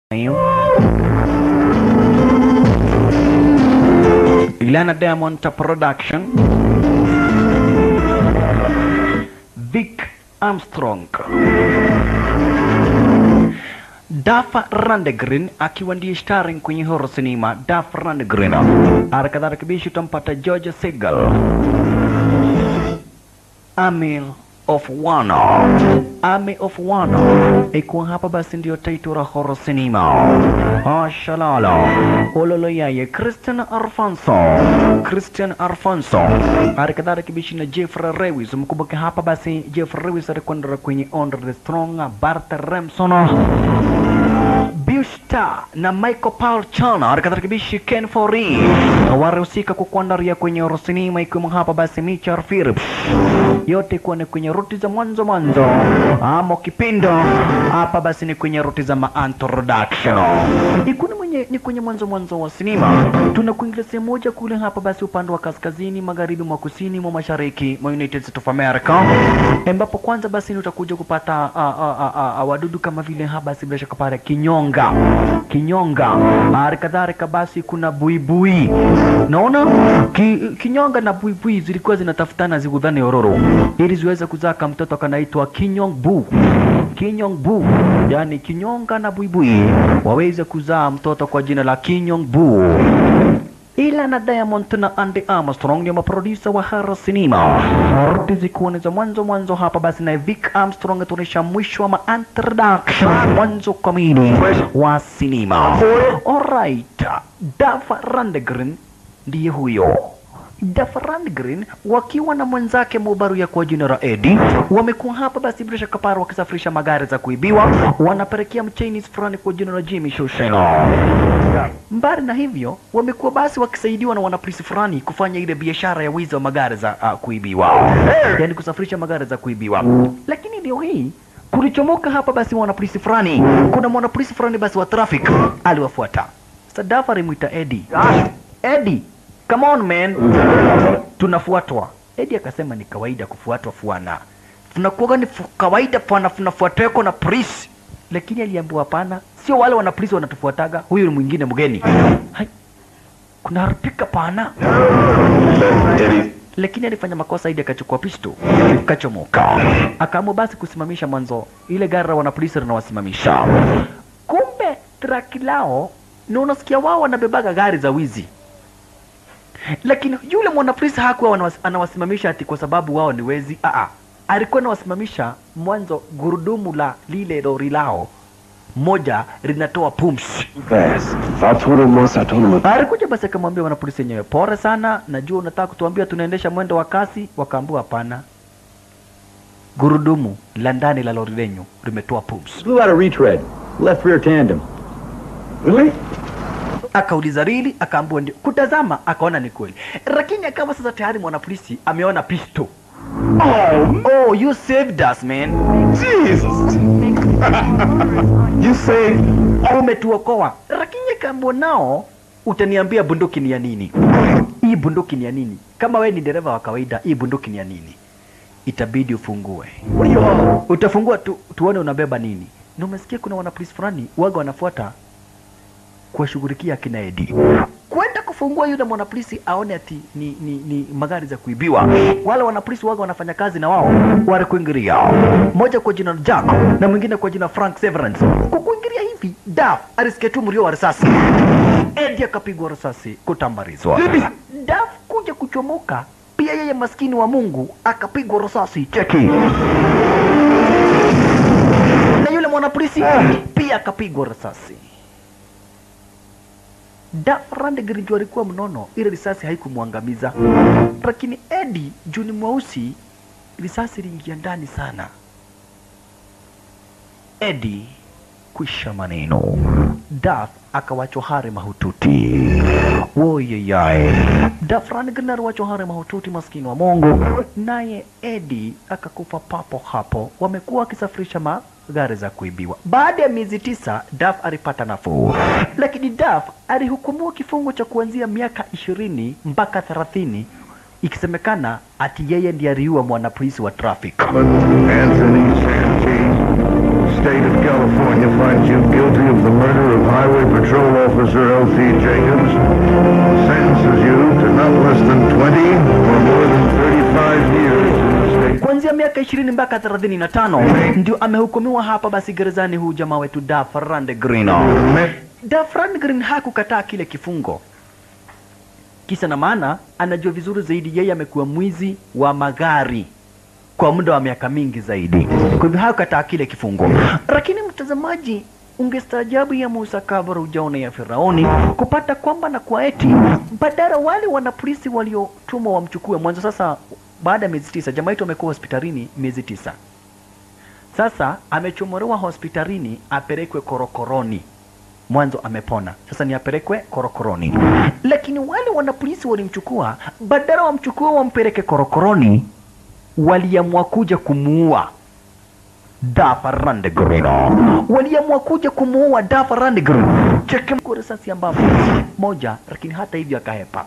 Ilana Diamond Production Vic Armstrong Dafa Randegren akiwa ndiye starring kwenye horror cinema Dafa Randegren. Harakadhalika bishi utampata George Segal, Amil of One, Army of One. Ikuwa hapa basi ndio title la horror cinema. Ashalala Ololo yaye Christian Alfonso, Christian Alfonso. Harakadhalika bishi na Jeffrey Lewis. Mkumbuke hapa basi Jeffrey Lewis alikwenda kwenye Under the Strong, Bart Remson Busta na Michael Paul Chana harakatarakibishi Ken Fori warahusika kukuandaria kwenye orosinima ikiwemo hapa basi Richard Phillips, yote kuwa ni kwenye ruti za mwanzo mwanzo ama kipindo hapa basi ni kwenye ruti za ma-introduction ikuni mwenye ni kwenye mwanzo mwanzo wa sinema tunakuingilia sehemu moja kule hapa basi upande wa kaskazini magharibi mwa kusini mwa mashariki mwa United States of America ambapo kwanza basi ni utakuja kupata uh, uh, uh, uh, wadudu kama vile hapa basi bila shaka pale kinyonga kinyonga hali kadhalika basi kuna buibui naona ki, kinyonga na buibui zilikuwa zinatafutana zigudhane ororo ili ziweze kuzaa mtoto kanaitwa kinyong bu kinyong bu yani kinyonga na buibui waweze kuzaa mtoto kwa jina la kinyong bu ila na Diamond na Andy Armstrong ndio maproducer wa horror cinema. Ruti zikiwa ni za mwanzo mwanzo hapa basi na Vic Armstrong tunaisha mwisho wa introduction mwanzo kamili wa sinema. Alright, Dafa Randgren ndiye huyo. Dafa Randgren wakiwa na mwenzake Mubaru ya kwa jina la Eddie wamekuwa hapa basi bila shaka paro wakisafirisha magari za kuibiwa, wanapelekea mchinese fulani kwa jina la Jimmy Shosheno. Mbali na hivyo, wamekuwa basi wakisaidiwa na wanapolisi fulani kufanya ile biashara ya wizi wa magari za uh, kuibiwa, yani kusafirisha magari za kuibiwa. Lakini leo hii kulichomoka hapa basi wanapolisi fulani, kuna mwanapolisi fulani basi wa traffic aliwafuata. Sadafa alimwita Eddie. Eddie, come on man, tunafuatwa. Eddie akasema ni kawaida kufuatwa fuana, tunakuwa ni fu- kawaida pana tunafuatwa na polisi, lakini aliambiwa hapana, sio wale wana polisi wanatufuataga, huyu ni mwingine mgeni. Hai, kuna harpika pana lakini alifanya makosa ili akachukua pisto kachomoka, akaamua basi kusimamisha mwanzo ile gari la wanapolisi linawasimamisha. Kumbe traki lao ni unasikia wao wanabebaga gari za wizi, lakini yule mwanapolisi hakuwa anawas- anawasimamisha ati kwa sababu wao ni wezi. Aa, alikuwa anawasimamisha mwanzo, gurudumu la lile lori lao moja linatoa pumsi Best. I told him once, I told him Alikuja basi akamwambia wanapolisi wenyewe, pole sana, najua unataka kutuambia tunaendesha mwendo wa kasi. Wakaambiwa hapana, gurudumu la ndani la lori lenyu limetoa pumsi. Blew out a retread. Left rear tandem. Really? Akauliza rili, akaambiwa ndio. Kutazama akaona ni kweli, lakini akawa sasa tayari mwanapolisi ameona pisto. Oh, you saved us man, Jesus! you say umetuokoa. Lakini akaambiwa nao, utaniambia bunduki ni ya nini? Hii bunduki ni ya nini? Kama we ni dereva wa kawaida, hii bunduki ni ya nini? Itabidi ufungue. Utafungua tu, tuone unabeba nini. Na umesikia kuna wanapolisi fulani waga wanafuata kuwashughulikia akina Edi. Kwenda kufungua yule mwanapolisi aone ati ni, ni, ni magari za kuibiwa. Wale wanapolisi waga wanafanya kazi na wao wale kuingilia, mmoja kwa jina Jack na mwingine kwa jina Frank Severance. Kwa kuingilia hivi, Daf alisikia tu mlio wa risasi, Edi akapigwa risasi kutambarizwa. Daf kuja kuchomoka pia yeye maskini wa Mungu akapigwa risasi. Cheki na yule mwanapolisi pia akapigwa risasi. Dafrand ndio alikuwa mnono, ile risasi haikumwangamiza, lakini Edi juu ni mweusi, risasi iliingia ndani sana. Edi kwisha maneno, Daf akawachwa hare mahututi. Woyeyae, Dafrand aliwachwa hare mahututi, maskini wa Mungu, naye Edi akakufa papo hapo. Wamekuwa wakisafirisha magari za kuibiwa. Baada ya miezi tisa, Daf alipata nafuu, lakini Daf alihukumiwa kifungo cha kuanzia miaka ishirini mpaka thelathini ikisemekana ati yeye ndiye aliua mwanapolisi wa traffic. Anthony Santee, State of California, finds you guilty of the murder of Highway Patrol Officer L.T. Jacobs, sentences you to not less than 20 or more than 35 years in the state. kuanzia miaka ishirini mpaka thelathini na tano ndio amehukumiwa hapa basi gerezani huu jamaa wetu Dafrand Green. Me- Dafran Green hakukataa kile kifungo, kisa na maana anajua vizuri zaidi, yeye amekuwa mwizi wa magari kwa muda wa miaka mingi zaidi, kwa hivyo hakukataa kile kifungo. Lakini mtazamaji, ungestaajabu ya Musa kabla ujaona ya Firauni kupata kwamba na kwa eti badala wale wanapolisi waliotumwa wamchukue mwanzo. Sasa baada ya miezi tisa, jamaa yetu amekuwa hospitalini miezi tisa sasa amechomolewa hospitalini apelekwe korokoroni mwanzo amepona sasa ni apelekwe korokoroni lakini wale wanapolisi walimchukua badala wamchukue wampeleke korokoroni waliamua kuja kumuua Dafa Randegren waliamua kuja kumuua Dafa Randegren cheke kwa risasi ambapo moja lakini hata hivyo akahepa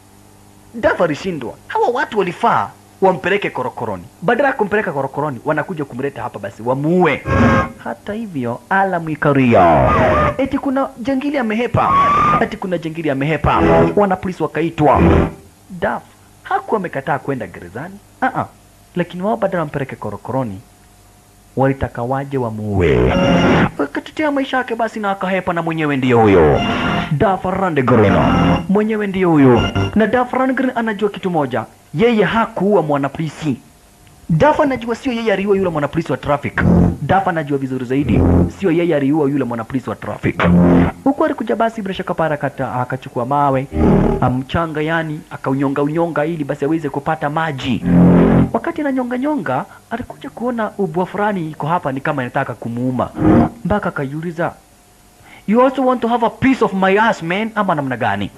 Dafa alishindwa hawa watu walifaa wampeleke korokoroni badala ya kumpeleka korokoroni wanakuja kumleta hapa basi wamuue hata hivyo Alam Ikaria eti kuna jangili amehepa eti kuna jangili amehepa wanapolisi wakaitwa Daf hakuwa amekataa kwenda gerezani uh -uh. lakini wao badala wampeleke korokoroni walitaka waje wamuue wakatetea maisha yake basi na akahepa na mwenyewe ndiyo huyo Dafarandegren mwenyewe ndiyo huyo na Dafarandegren anajua kitu moja yeye hakuua mwanapolisi Dafa anajua sio yeye aliua yule mwanapolisi wa traffic. Dafa anajua vizuri zaidi sio yeye aliua yule mwanapolisi wa traffic. Huku alikuja basi bila shaka para kata akachukua mawe mchanga, yani akaunyonga unyonga ili basi aweze kupata maji. Wakati ananyonga nyonga, alikuja kuona ubwa fulani iko hapa, ni kama inataka kumuuma, mpaka akajiuliza, you also want to have a piece of my ass man, ama namna gani?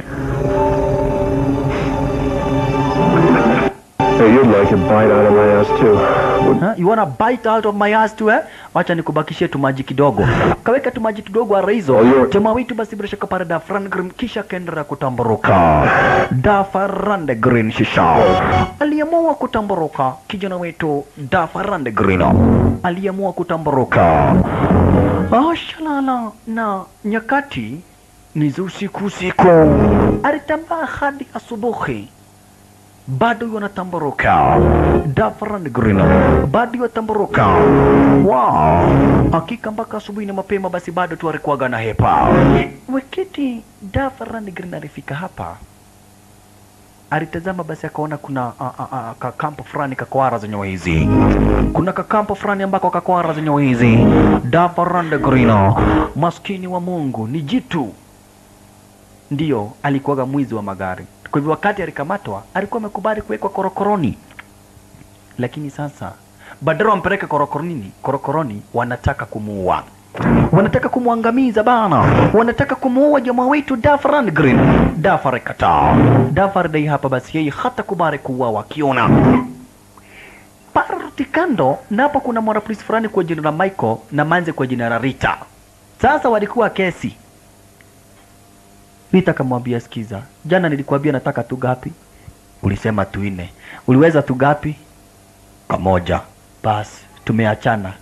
Hey, you'd like a bite out of my ass too. Huh? You wanna bite out of my ass too eh? Wacha nikubakishie tumaji kidogo. Kaweka tumaji kidogo ara hizo. Oh, you're- Jamaa wetu basi bila shaka para Dafran Green kisha kaendelea kutamburuka. Dafran Green shisha. Aliamua kutamburuka kijana wetu Dafran Green. Aliamua kutamburuka. Oh, shalala na nyakati ni za usiku usiku. Alitambaa hadi asubuhi bado wanatamburuka Dafran Green bado watamburuka wow. Hakika mpaka asubuhi na mapema, basi bado tu alikuwaga na hepa. Wakati Dafran Green alifika hapa, alitazama basi akaona kuna a, a, a, kakampo fulani kakwara zenye hizi, kuna kakampo fulani ambako kakwara zenye hizi. Dafran Green maskini wa Mungu ni jitu ndiyo alikuwaga mwizi wa magari. Kwa hivyo wakati alikamatwa alikuwa amekubali kuwekwa korokoroni, lakini sasa badala wampeleke korokoroni, korokoroni wanataka kumuua, wanataka kumwangamiza bana, wanataka kumuua jamaa wetu Dafran Green. Dafar kataa, Dafar dai hapa basi yeye hata kubali kuuawa akiona parti kando, na hapo kuna mwanapolisi fulani kwa jina la Michael na manze kwa jina la Rita. Sasa walikuwa kesi Rita akamwambia sikiza, jana nilikuambia nataka tu gapi? Ulisema tu nne. Uliweza tu gapi? Kamoja. Basi tumeachana.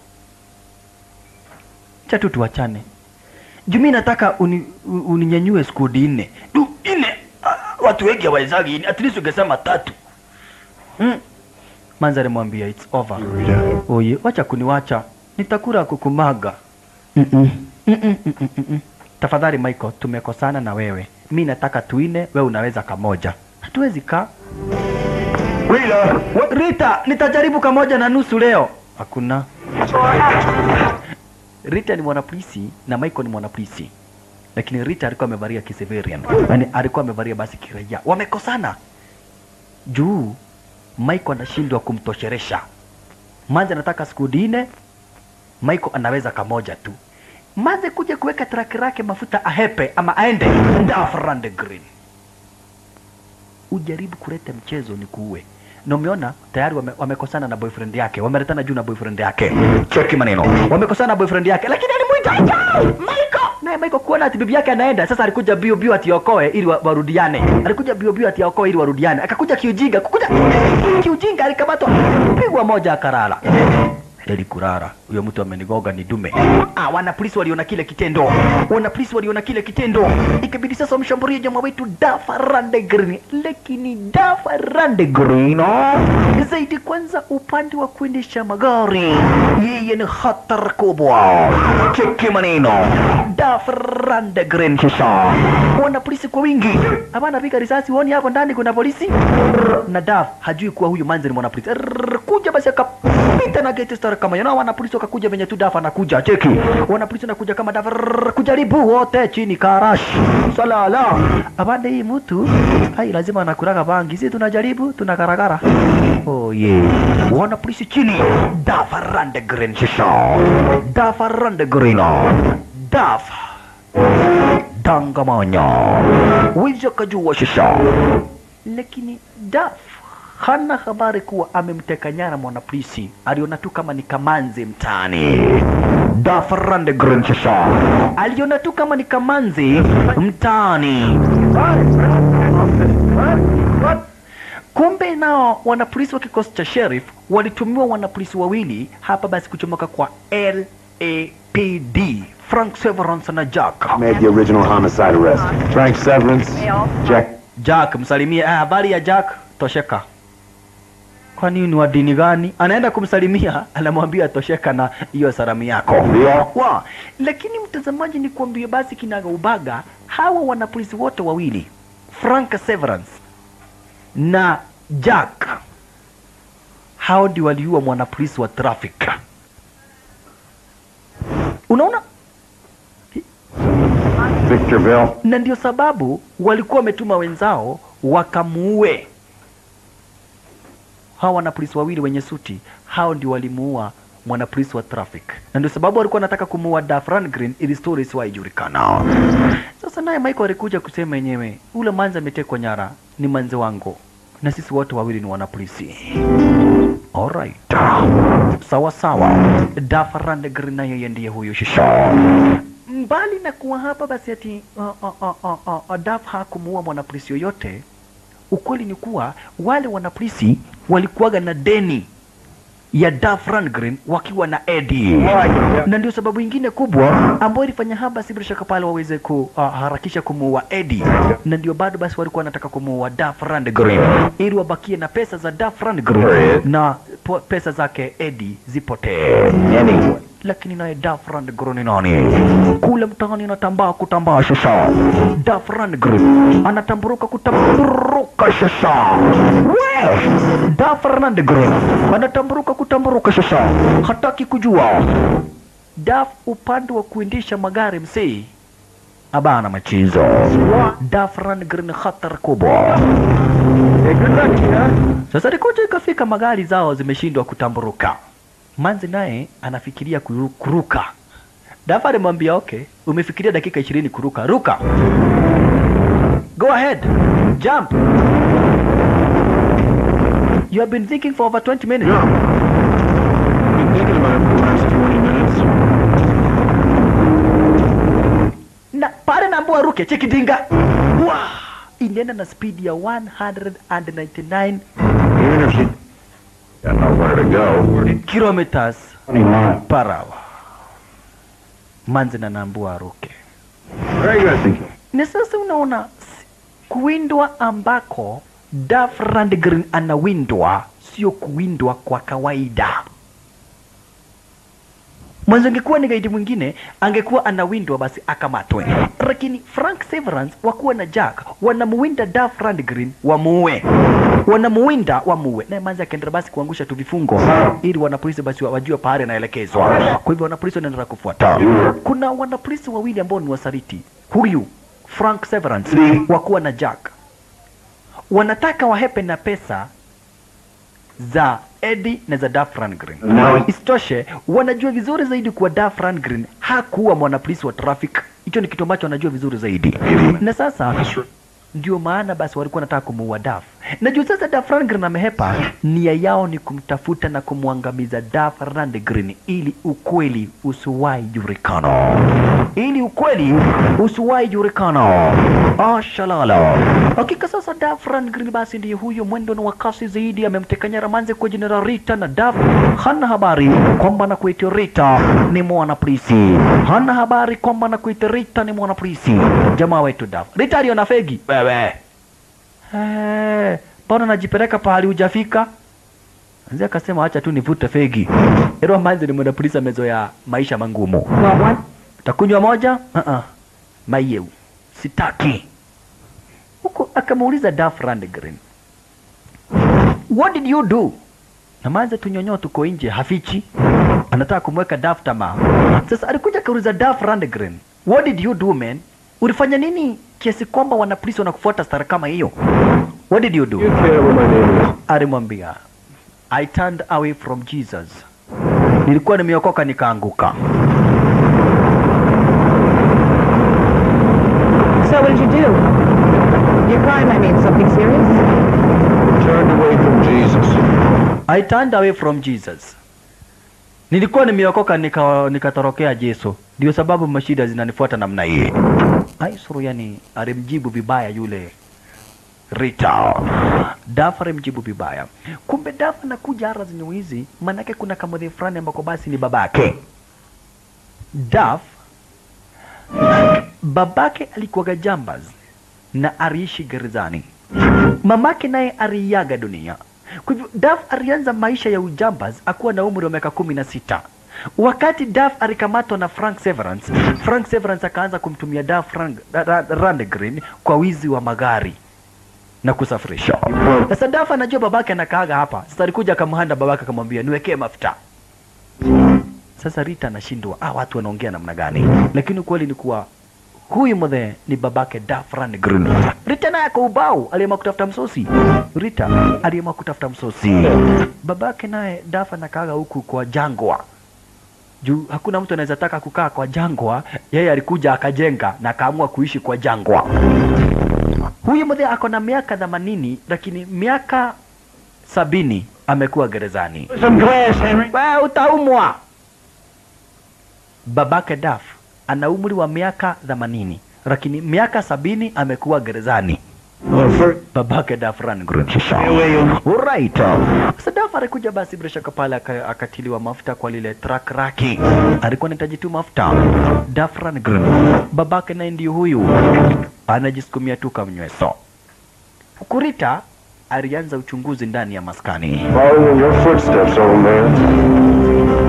Cha tu tuachane. Jumi nataka uni, u- uninyanyue skudi nne. Du nne. Ah, watu wengi hawawezagi nne. At least ungesema tatu. Mm. Manza alimwambia it's over. Rita. Oye, wacha kuniwacha. Nitakula kukumaga. Mm-mm. Mm-mm, mm-mm, mm-mm. Tafadhali Michael, tumekosana na wewe. Mi nataka tuine, wewe unaweza kamoja. Hatuwezi kaa. Rita! Wa- Rita, nitajaribu kamoja na nusu leo. Hakuna. Rita ni mwanapolisi na Michael ni mwanapolisi, lakini Rita alikuwa amevalia kisivilian, yani alikuwa amevalia basi kiraia. Wamekosana juu Michael anashindwa kumtosheresha. Manze anataka siku nne, Michael anaweza kamoja tu. Manze kuja kuweka traki lake mafuta ahepe ama aende Dafrand Green. Ujaribu kuleta mchezo ni kuue na umeona tayari wame, wamekosana na boyfriend yake, wameletana juu na boyfriend yake. Cheki maneno, wamekosana na boyfriend yake, lakini alimuita Michael, naye Michael kuona ati bibi yake anaenda sasa, alikuja bio bio ati okoe ili wa- warudiane, alikuja bio bio ati okoe ili warudiane, akakuja kiujinga, kukuja kiujinga, alikamatwa, pigwa moja akalala. Leli kurara, huyo mtu amenigoga ni dume. Ah, wana polisi waliona kile kitendo, wana polisi waliona kile kitendo, ikabidi sasa wamshambulie jamaa wetu Dafa Randegrin, lakini Dafa Randegrin zaidi kwanza upande wa kuendesha magari, yeye ni hatari kubwa. Cheki maneno, Dafa Randegrin sasa, wana polisi kwa wingi, hapana piga risasi, uoni hapo ndani kuna polisi na Daf hajui kuwa huyu manzi ni mwanapolisi. Rrrr, Kuja basi akapita na gate star kama yana wanapolisi wakakuja venye tu Daf anakuja. Cheki. Wanapolisi wanakuja kama Daf rrrr, kujaribu wote chini karash. Salala. Abande hii mtu hai lazima anakuraga bangi. Sisi tunajaribu tunakaragara. Oh yeah. Wanapolisi chini. Daf rande green shisha. Daf rande green. Daf dangamanya. Wizo kajua shisha lakini Daf hana habari kuwa amemteka nyara mwanapolisi. Aliona tu kama ni kamanzi mtaani. Daf Randegren sasa aliona tu kama ni kamanzi mtaani. Kumbe nao wanapolisi wa kikosi cha sheriff walitumiwa wanapolisi wawili hapa basi kuchomoka kwa LAPD, Frank Severance na Jack. Made the original homicide arrest. Frank Severance. Jack. Jack msalimie. Ah, habari ya Jack, tosheka. Kwani ni wa dini gani? Anaenda kumsalimia, anamwambia tosheka na hiyo salamu yako. Ndio. Wa, lakini mtazamaji, ni kuambia basi kinaga ubaga, hawa wanapolisi wote wawili Frank Severance na Jack, hao ndio waliua mwanapolisi wa traffic. Unaona, Victorville. na ndio sababu walikuwa wametuma wenzao wakamuue. Hawa wanapolisi wawili wenye suti, hao ndio walimuua mwanapolisi wa traffic, na ndio sababu walikuwa wanataka kumuua Dafran Green ili story isiwahi julikana. Sasa naye Michael alikuja kusema yenyewe, ule manzi ametekwa nyara ni manzi wangu, na sisi wote wawili ni wanapolisi. Alright. Sawa sawa. Dafran Green na yeye ndiye huyo shisha mbali na kuwa hapa basi ati uh, uh, uh, uh, uh, uh, Daf hakumuua mwanapolisi yoyote, ukweli ni kuwa wale wanapolisi walikuwaga na deni ya Daf Rangren wakiwa na Eddie, na ndio sababu ingine kubwa ambayo ilifanya hapa basi bila shaka pale waweze kuharakisha kumuua Eddie, na ndio bado basi walikuwa wanataka kumuua Daf Rangren ili wabakie na pesa za Daf Rangren na po, pesa zake Eddie zipotee Anyway. lakini naye Dafran Gron ni nani? Kule mtaani anatambaa kutambaa sasa. Dafran Gron anatamburuka kutamburuka sasa. We! Dafran Gron anatamburuka kutamburuka sasa. Hataki kujua. Daf upande wa kuendesha magari msee abana machizo. Dafran Gron khatar kubwa. Sasa rikocha ikafika magari zao zimeshindwa kutamburuka. Manzi naye anafikiria kuru- kuruka. Dafa alimwambia okay, umefikiria dakika ishirini kuruka, ruka. Go ahead, jump. You have been thinking for over 20 minutes. Been thinking about it for the last 20 minutes. Na pale naambua ruke, cheki dinga. Wow! Inaenda na speed ya 199 Even if she got nowhere to go. kilometers 20 miles. per hour. Manzi na naambua ruke. Very good. na sasa unaona s- kuwindwa ambako Duff Rundgren anawindwa sio kuwindwa kwa kawaida. Mwanzo angekuwa ni gaidi mwingine angekuwa anawindwa basi akamatwe, lakini Frank Severance wakuwa na Jack wanamuwinda Duff Rundgren wamuue, wanamuwinda wamuue, naye manzi akaendelea basi kuangusha tu vifungo ili wanapolisi basi wa- wajue pahali anaelekezwa. Kwa hivyo wanapolisi wanaendelea kufuata. Kuna wanapolisi wawili ambao ni wasaliti, huyu Frank Severance wakuwa na Jack wanataka wahepe na pesa za Eddie na za Duff Rundgren. Now- Isitoshe, wanajua vizuri zaidi kuwa Duff Rundgren hakuwa mwanapolisi wa traffic. Hicho ni kitu ambacho wanajua vizuri zaidi, na sasa ndio maana basi walikuwa wanataka kumuua Duff najua sasa Duff Rundgren amehepa nia yao ni kumtafuta na kumwangamiza Duff Rundgren ili ukweli usiwahi julikana ili ukweli usiwahi julikana ashalala hakika sasa Duff Rundgren basi ndiye huyo mwendo na wakasi zaidi amemteka nyara manze kwa jina la Rita na Duff hana habari kwamba na kuitwa Rita ni mwana polisi hana habari kwamba na kuitwa Rita ni mwana polisi jamaa wetu Duff Rita aliona fegi wewe Eh, mbona najipeleka pahali hujafika? Mzee akasema acha tu nivute fegi. Ero manzi ni mwanapolisi amezoea maisha mangumu. Want one? Utakunywa moja? Uh-uh. Mayeu. Sitaki. Huko akamuuliza Duff Rundgren. What did you do? Na manze tunyonyo tuko nje hafichi. Anataka kumweka Duff tamaa. Sasa alikuja kauliza Duff Rundgren. What did you do man? Ulifanya nini kiasi kwamba wanapolisi wanakufuata stara kama hiyo? What did you do? You care what my name is. alimwambia I turned away from Jesus. Nilikuwa nimeokoka nikaanguka. So what did you do? Your crime, I mean, something serious? Turned away from Jesus. I turned away from Jesus. Nilikuwa nimeokoka nika nikatorokea Yesu. Ndio sababu mashida zinanifuata namna hii. Aisuru yani alimjibu vibaya yule Rita. Dafa alimjibu vibaya. Kumbe Dafa anakuja ara zenye hizi, manake kuna kamodhi fulani ambako basi ni babake. Daf babake alikuwaga jambaz na aliishi gerezani. Mamake naye aliaga dunia. Kwa hivyo Daf alianza maisha ya ujambaz akuwa na umri wa miaka kumi na sita. Wakati Daf alikamatwa na Frank Severance, Frank Severance akaanza kumtumia Daf Rand- Ra- Ra- Rundgren kwa wizi wa magari na kusafirisha. Sasa Daf anajua babake anakaaga hapa. Sasa alikuja akamhanda babake akamwambia niwekee mafuta. Sasa Rita anashindwa, ah, watu wanaongea namna gani? Lakini ukweli ni kuwa huyu mzee ni babake Duff Rundgren. Rita naye ako ubao, aliamua kutafuta msosi. Rita aliamua kutafuta msosi. Babake naye Duff anakaaga huku kwa jangwa juu hakuna mtu anaweza taka kukaa kwa jangwa. Yeye alikuja akajenga na akaamua kuishi kwa jangwa. Huyu mzee ako na miaka themanini, lakini miaka sabini amekuwa gerezani. Some glass, Henry. Wewe utaumwa. Babake Daf ana umri wa miaka themanini lakini miaka sabini amekuwa gerezani. Oh, for... Babake Daf Rundgren. away, you- Alright. Sasa Daf alikuja basi bila shaka pale aka- akatiliwa mafuta kwa lile truck raki. Alikuwa anahitaji tu mafuta. Daf Rundgren. Babake naye ndio huyu. Anajisukumia tu kamnyweso. Kurita alianza uchunguzi ndani ya maskani. Following your footsteps, old man.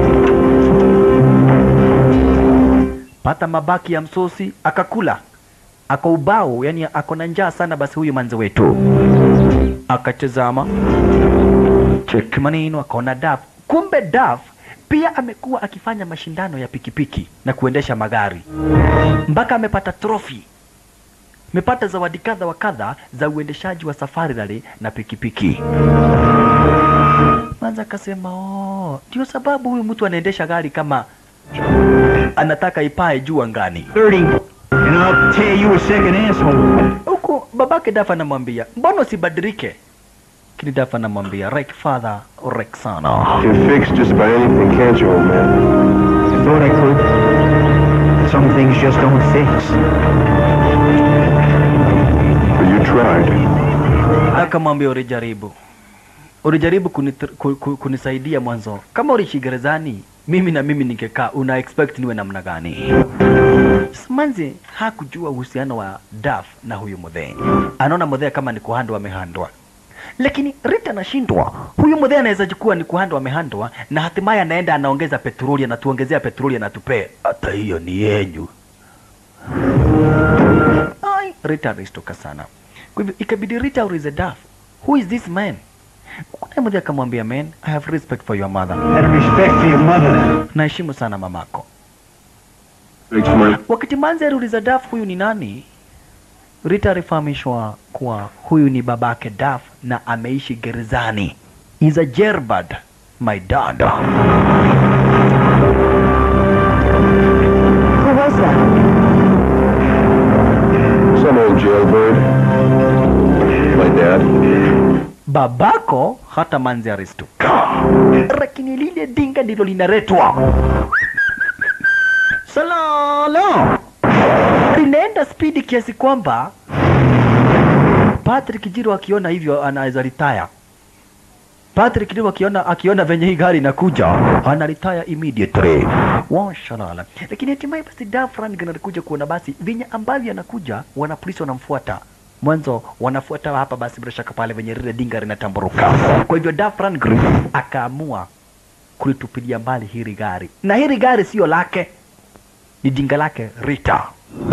pata mabaki ya msosi akakula ako ubao yani ako na njaa sana basi huyu manzi wetu akatazama cheki maneno akaona daf kumbe daf pia amekuwa akifanya mashindano ya pikipiki na kuendesha magari mpaka amepata trofi amepata zawadi kadha wa kadha za uendeshaji wa safari rally na pikipiki manza akasema "Oh, ndio sababu huyu mtu anaendesha gari kama anataka ipae juu angani. 30, and I'll tear you a second asshole. Huku babake Dafa anamwambia mbona usibadilike? Lakini Dafa anamwambia rek father rek sana. You can fix just about anything, can't you, old man? I thought I could. Some things just don't fix. But you tried. Akamwambia ulijaribu, ulijaribu kunit, ku, ku, kunisaidia mwanzo. Kama uliishi gerezani, mimi na mimi ningekaa, una expect niwe namna gani? Simanzi hakujua uhusiano wa Daf na huyu mudhee. Anaona mudhee kama ni kuhandwa amehandwa, lakini Rita anashindwa. Huyu mudhee anaweza jikuwa ni kuhandwa amehandwa, na hatimaye anaenda anaongeza petroli, anatuongezea petroli, anatupea hata hiyo ni yenyu. Ai, Rita alistuka sana. Kwa hivyo ikabidi Rita aulize Daf, who is this man? Kuna mmoja akamwambia, man, I have respect for your mother. Out of respect for your mother. Naheshimu sana mamako. Thanks, man. Wakati Manzi aliuliza Daf huyu ni nani, Rita alifahamishwa kuwa huyu ni babake Daf na ameishi gerezani. Is a Jerbad, my dad. Who was that? Some old jailbird. My dad. babako hata manzi aristuka lakini lile dinga ndilo linaretwa salala linaenda spidi kiasi kwamba Patrick Jiro akiona hivyo anaweza retire. Patrick Jiro akiona akiona venye hii gari inakuja ana retire immediately. Washalala. Lakini hatimaye basi Dafran anakuja kuona basi venye ambavyo anakuja wana polisi wanamfuata. Mwanzo wanafuata hapa basi bila shaka pale venye lile dinga linatamburuka. Kwa hivyo Dafran akaamua kulitupilia mbali hili gari. Na hili gari sio lake. Ni dinga lake Rita.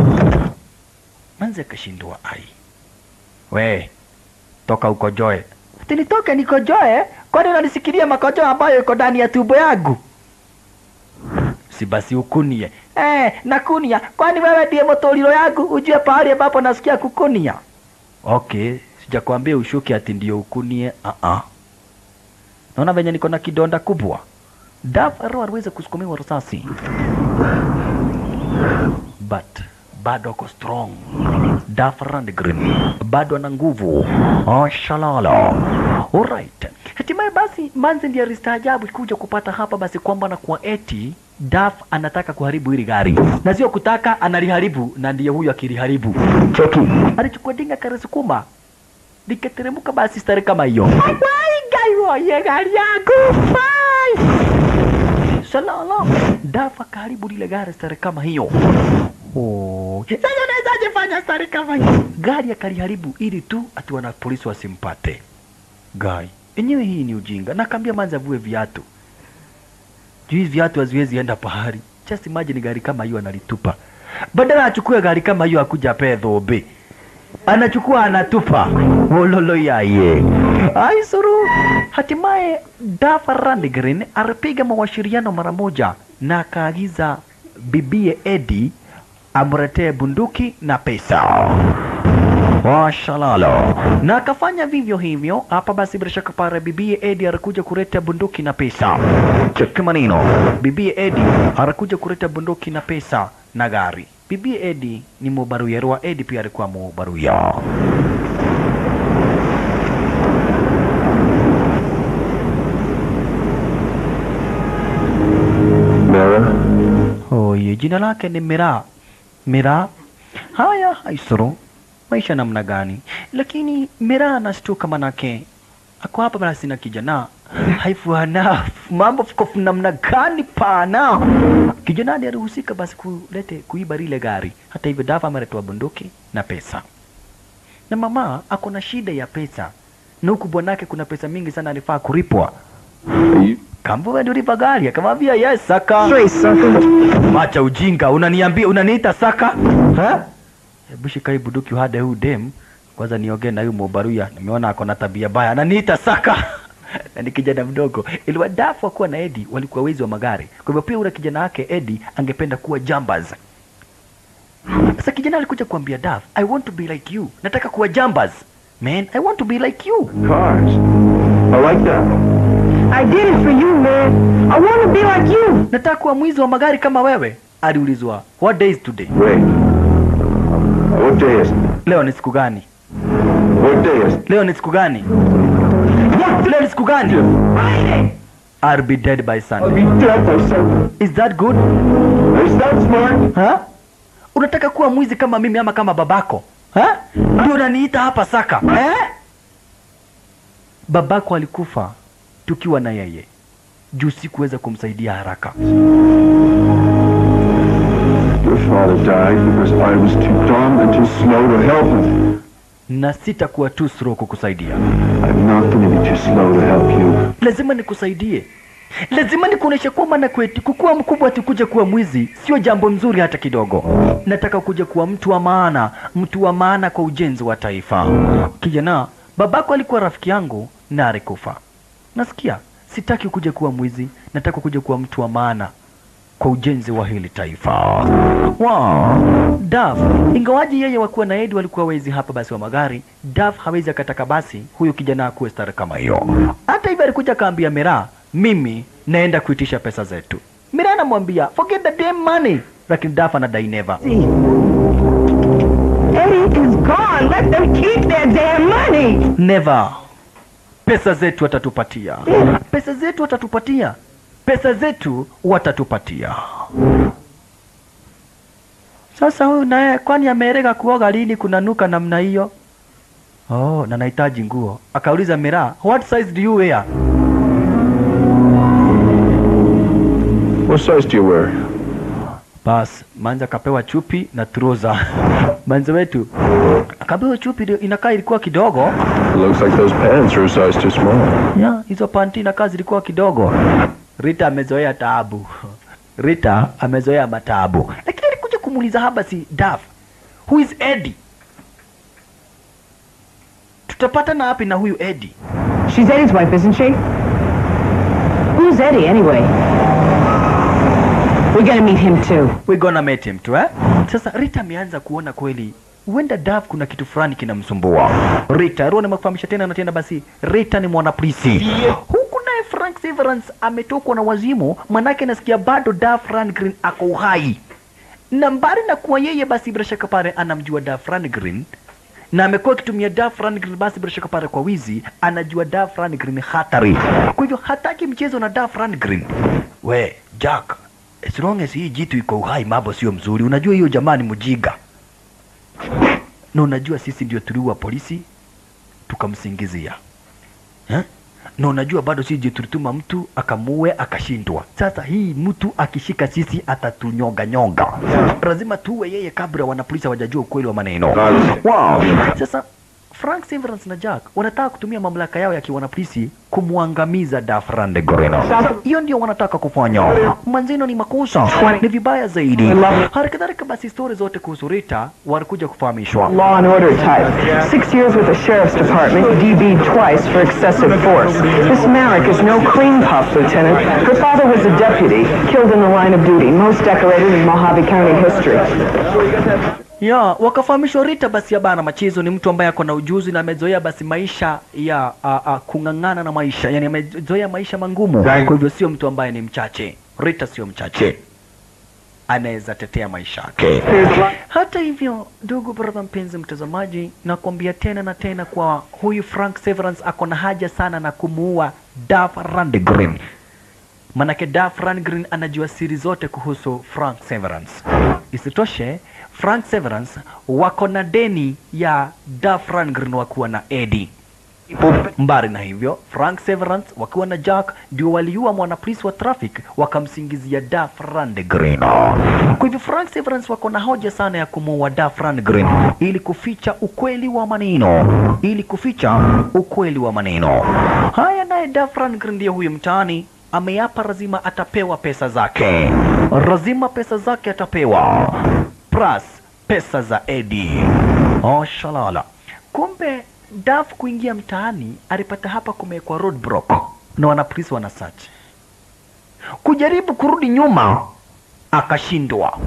Manzi akashindwa ai. We, toka ukojoe. Ati nitoke nikojoe? Kwani unanisikilia makojo ambayo iko ndani ya tumbo yangu? Si basi ukunie. Eh, nakunia. Kwani wewe ndiye motoliro yangu? Ujue pahali ambapo nasikia kukunia. Okay, sijakwambia ushuke ati ndio ukunie. Ah ah. Naona venye niko na kidonda kubwa. Dafaro aliweza kusukumiwa risasi. But bado ako strong. Duff Rundgren bado ana nguvu. Oh, shalala. Alright. Hatimaye basi Manzi ndiye alistaajabu kuja kupata hapa basi kwamba na kwa eti Duff anataka kuharibu hili gari na sio kutaka, analiharibu na ndiye huyo akiliharibu. Cheki, alichukua dinga karisukuma likateremka basi stare kama hiyo. Wai gai ye gari yangu. Wai. Shalala. Duff akaharibu lile gari stare kama hiyo. Oh. Sasa unawezaje fanya stari kama hiyo? Gari akaliharibu ili tu ati wana polisi wasimpate. Gai, enyewe hii ni ujinga. Nakambia manzi avue viatu. Juu hizi viatu haziwezi enda pahali. Just imagine gari kama hiyo analitupa. Badala achukue gari kama hiyo akuja apee dhobe. Anachukua anatupa. Wololo yaye. Ai suru. Hatimaye Dafa Randgren alipiga mawashiriano mara moja na akaagiza bibie Eddie amletee bunduki na pesa. Washalalo. Na akafanya vivyo hivyo. Hapa basi bila shaka pale bibie Eddie alikuja kuleta bunduki na pesa. Cheki maneno. Bibie Eddie alikuja kuleta bunduki na pesa na gari. Bibie Eddie ni mubaruya wa Eddie pia alikuwa mubaruya. Mara? Oye, jina lake ni Mira. Mira. Haya, haisuru. Maisha namna gani? Lakini Mira anashtuka manake ako hapa basi na kijana haifuana mambo fuko namna gani pana. Kijana ndiye alihusika basi kulete kuiba lile gari. Hata hivyo Dafa ameletwa bunduki na pesa, na mama ako na shida ya pesa, na huku bwanake kuna pesa mingi sana alifaa kulipwa. Kambo wewe ndio ulipa gari? Akamwambia yes, saka. Straight, sucker. Macha ujinga, unaniambia unaniita saka? Ha? Hebu shika hii bunduki uhade huu dem. Kwanza niongee na huyu Mobaruya. Nimeona ako na tabia baya. Ananiita saka. na ni kijana mdogo. Iliwa dafu kuwa na Eddie walikuwa wezi wa magari. Kwa hivyo pia ule kijana wake Eddie angependa kuwa jambaz. Sasa kijana alikuja kuambia Daf, I want to be like you. Nataka kuwa jambaz. Man, I want to be like you. Cars. I like that. I did it for you, man. I want to be like you. Nataka kuwa mwizi wa magari kama wewe. Aliulizwa, what day is today? Wait. What day is it? Leo ni siku gani? What day is it? Leo ni siku gani? Leo ni siku gani? I'll be dead by I'll Sunday. be dead by Sunday. Is that good? Is that smart? Ha? Unataka kuwa mwizi kama mimi ama kama babako? Ha? Ndio unaniita hapa saka. Eh? Babako alikufa tukiwa na yeye. Juu sikuweza kumsaidia haraka. Your father died because I was too dumb and too slow to help him. Na sitakuwa tu slow kukusaidia. I'm not going to be too slow to help you. lazima nikusaidie lazima nikuoneshe kwamba na kweti kukuwa mkubwa ati kuja kuwa mwizi sio jambo mzuri hata kidogo nataka kuja kuwa mtu wa maana mtu wa maana kwa ujenzi wa taifa kijana babako alikuwa rafiki yangu na alikufa nasikia sitaki kuja kuwa mwizi nataka kuja kuwa mtu wa maana kwa ujenzi wa hili taifa wow. Daf ingawaji yeye wakuwa na Edi walikuwa wezi hapa basi wa magari, Daf hawezi akataka basi huyo kijana akuwe stara kama hiyo. Hata hivyo alikuja akaambia Mira, mimi naenda kuitisha pesa zetu. Mira anamwambia forget the damn money, lakini Daf anadai never. See. Eddie is gone. Let them keep their damn money. Never. pesa zetu watatupatia, pesa zetu watatupatia, pesa zetu watatupatia. Sasa huyu naye kwani amerega kuoga lini kunanuka namna hiyo? Oh, na nahitaji nguo. Akauliza Mira, what size do you wear? What size do you wear? Bas, Manza akapewa chupi na trouser. Manza wetu akapewa chupi ndio inakaa ilikuwa kidogo. It looks like those pants are a size too small. Ya, hizo panti inakaa zilikuwa kidogo. Rita amezoea taabu. Rita amezoea mataabu. Lakini alikuja kumuuliza haba si Daf. Who is Eddie? Tutapatana wapi na huyu Eddie? She's Eddie's wife, isn't she? Who's Eddie, anyway? We gotta meet him, too. We gonna meet him tu eh? Sasa Rita ameanza kuona kweli huenda Dav kuna kitu fulani kinamsumbua. Rita, Roho nimekufahamisha tena na tena basi, Rita ni mwanapolisi. Huku naye Frank Severance ametokwa na wazimu, manake nasikia bado Dav Rangren ako uhai. Na mbali na kuwa yeye basi bila shaka pale anamjua Dav Rangren na amekuwa akitumia Duff Rangren basi bila shaka pale kwa wizi, anajua Duff Rangren hatari. Kwa hivyo hataki mchezo na Duff Rangren. We Jack, as long as hii jitu iko uhai, mambo sio mzuri. Unajua hiyo jamaa ni mjiga, na unajua sisi ndio tuliua polisi tukamsingizia eh? na unajua bado sisi ndio tulituma mtu akamuue akashindwa. Sasa hii mtu akishika sisi atatunyonga nyonga, lazima tuwe yeye kabla wanapolisi hawajajua ukweli wa maneno. Wow. Sasa Frank Severance na Jack wanataka kutumia mamlaka yao ya kiwanapolisi kumwangamiza Duff Randegren. Hiyo ndio wanataka kufanya. Manzino ni makosa, ni vibaya zaidi. Hali kadhalika basi, stori zote kuhusu Rita walikuja kufahamishwa. Law and order type. Six years with the sheriff's department, DB'd twice for excessive force. Miss Marek is no cream puff, Lieutenant. Her father was a deputy, killed in the line of duty, most decorated in Mojave County history. ya wakafahamishwa Rita basi ya bana machezo ni mtu ambaye ako na ujuzi na amezoea basi maisha ya a, a, kung'ang'ana na maisha, yani amezoea maisha mangumu. Kwa hivyo sio mtu ambaye ni mchache. Rita sio mchache, anaweza tetea maisha yake. Hata hivyo, ndugu brother, mpenzi mtazamaji, nakwambia tena na tena kwa huyu Frank Severance ako na haja sana na kumuua Duff Randgren manake Duff Rundgren anajua siri zote kuhusu Frank Severance. Isitoshe, Frank Severance wako na deni ya Duff Rundgren wakuwa na Eddie. Mbali na hivyo, Frank Severance wakiwa na Jack ndio waliua mwanapolisi wa traffic wakamsingizia Duff Rundgren. Kwa hivyo Frank Severance wako na hoja sana ya kumuua Duff Rundgren ili kuficha ukweli wa maneno, ili kuficha ukweli wa maneno. Haya, naye Duff Rundgren ndiye huyu mtaani ameapa lazima atapewa pesa zake, lazima pesa zake atapewa, plus pesa za Eddie. Oh, shalala. Kumbe Duff kuingia mtaani alipata hapa kumewekwa roadblock na wanapolisi wana search. Kujaribu kurudi nyuma akashindwa,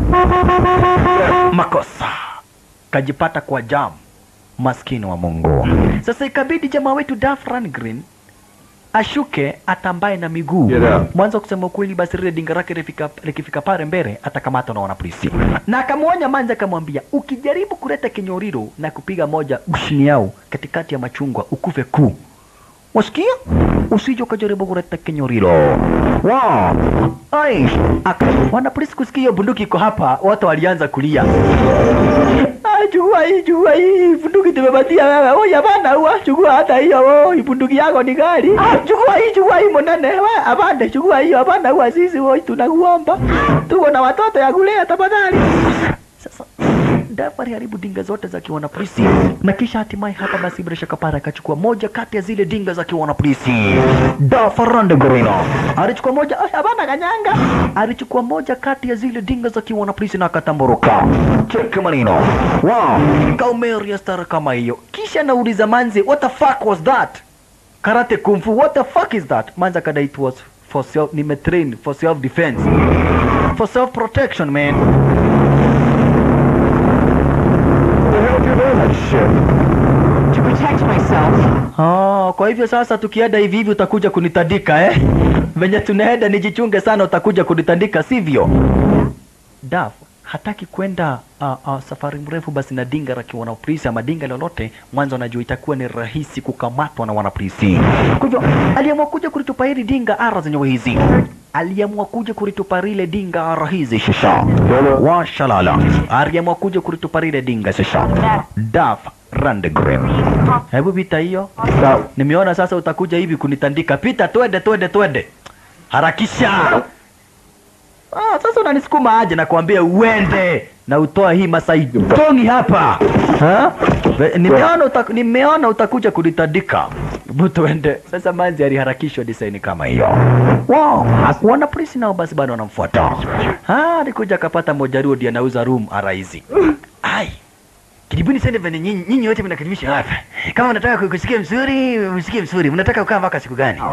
makosa kajipata kwa jam, maskini wa Mungu. Sasa ikabidi jamaa wetu Duff Rundgren ashuke atambaye na miguu Get out. mwanzo kusema ukweli basi lile dinga lake likifika likifika pale mbele atakamatwa na wanapolisi na akamwonya manza akamwambia ukijaribu kuleta kinyoriro na kupiga moja ushini yao katikati ya machungwa ukufe kuu wasikia usije ukajaribu kuleta kinyoriro wow. Ai. Aka, wanapolisi kusikia hiyo bunduki iko hapa wote walianza kulia Ah, chukua hii, chukua hii bunduki tumepatia wewe. Oh, hapana, huwa chukua hata hiyo. Oh, hii bunduki yako ni gari. Ah, chukua hii, chukua hii monene. Wewe hapana, chukua hiyo. Hapana, huwa sisi oh, tunakuomba. Tuko na watoto ya kulea tafadhali. Sasa Dafa aliharibu dinga zote za kiwana polisi na kisha hatimaye hapa basi bila shaka para akachukua moja kati ya zile dinga za kiwana polisi. Dafa Randegorino alichukua moja, ah, hapana kanyanga, alichukua moja kati ya zile dinga za kiwana polisi na akatamburuka. Cheki maneno, wow, kaumeria stara kama hiyo. Kisha nauliza manzi, what the fuck was that? Karate kung fu, what the fuck is that? Manzi akadai it was for self, nimetrain for self defense, for self protection man. To protect myself. Oh, kwa hivyo sasa tukienda hivi hivi utakuja kunitandika eh? Venye tunaenda nijichunge sana utakuja kunitandika sivyo? Daf hataki kwenda uh, uh, safari mrefu basi na dinga la kiwanapolisi ama dinga lolote, mwanzo anajua itakuwa ni rahisi kukamatwa na wanapolisi. Kwa hivyo aliamua kuja kulitupa hili dinga ara zenyewe hizi, aliamua kuja kulitupa lile dinga ara hizi shisha washalala, aliamua kuja kulitupa lile dinga shisha Daf Randgren. Hebu pita hiyo, nimeona sasa utakuja hivi kunitandika. Pita, twende twende twende, harakisha. Ah, sasa unanisukuma aje na kuambia uende na utoa hii Masai Tongi hapa ha? Ve- Nimeona uta, nimeona utakuja kunitandika. Hebu tuende. Sasa manzi aliharakishwa design kama hiyo. Wow. Wana polisi nao basi bado wanamfuata. Ah, alikuja akapata mojaruo ndiye anauza room araizi. Ai. Karibuni sana vile nyinyi nyinyi wote mnakaribisha hapa. Kama unataka kusikia mzuri, msikie mzuri. Mnataka kukaa mpaka siku gani?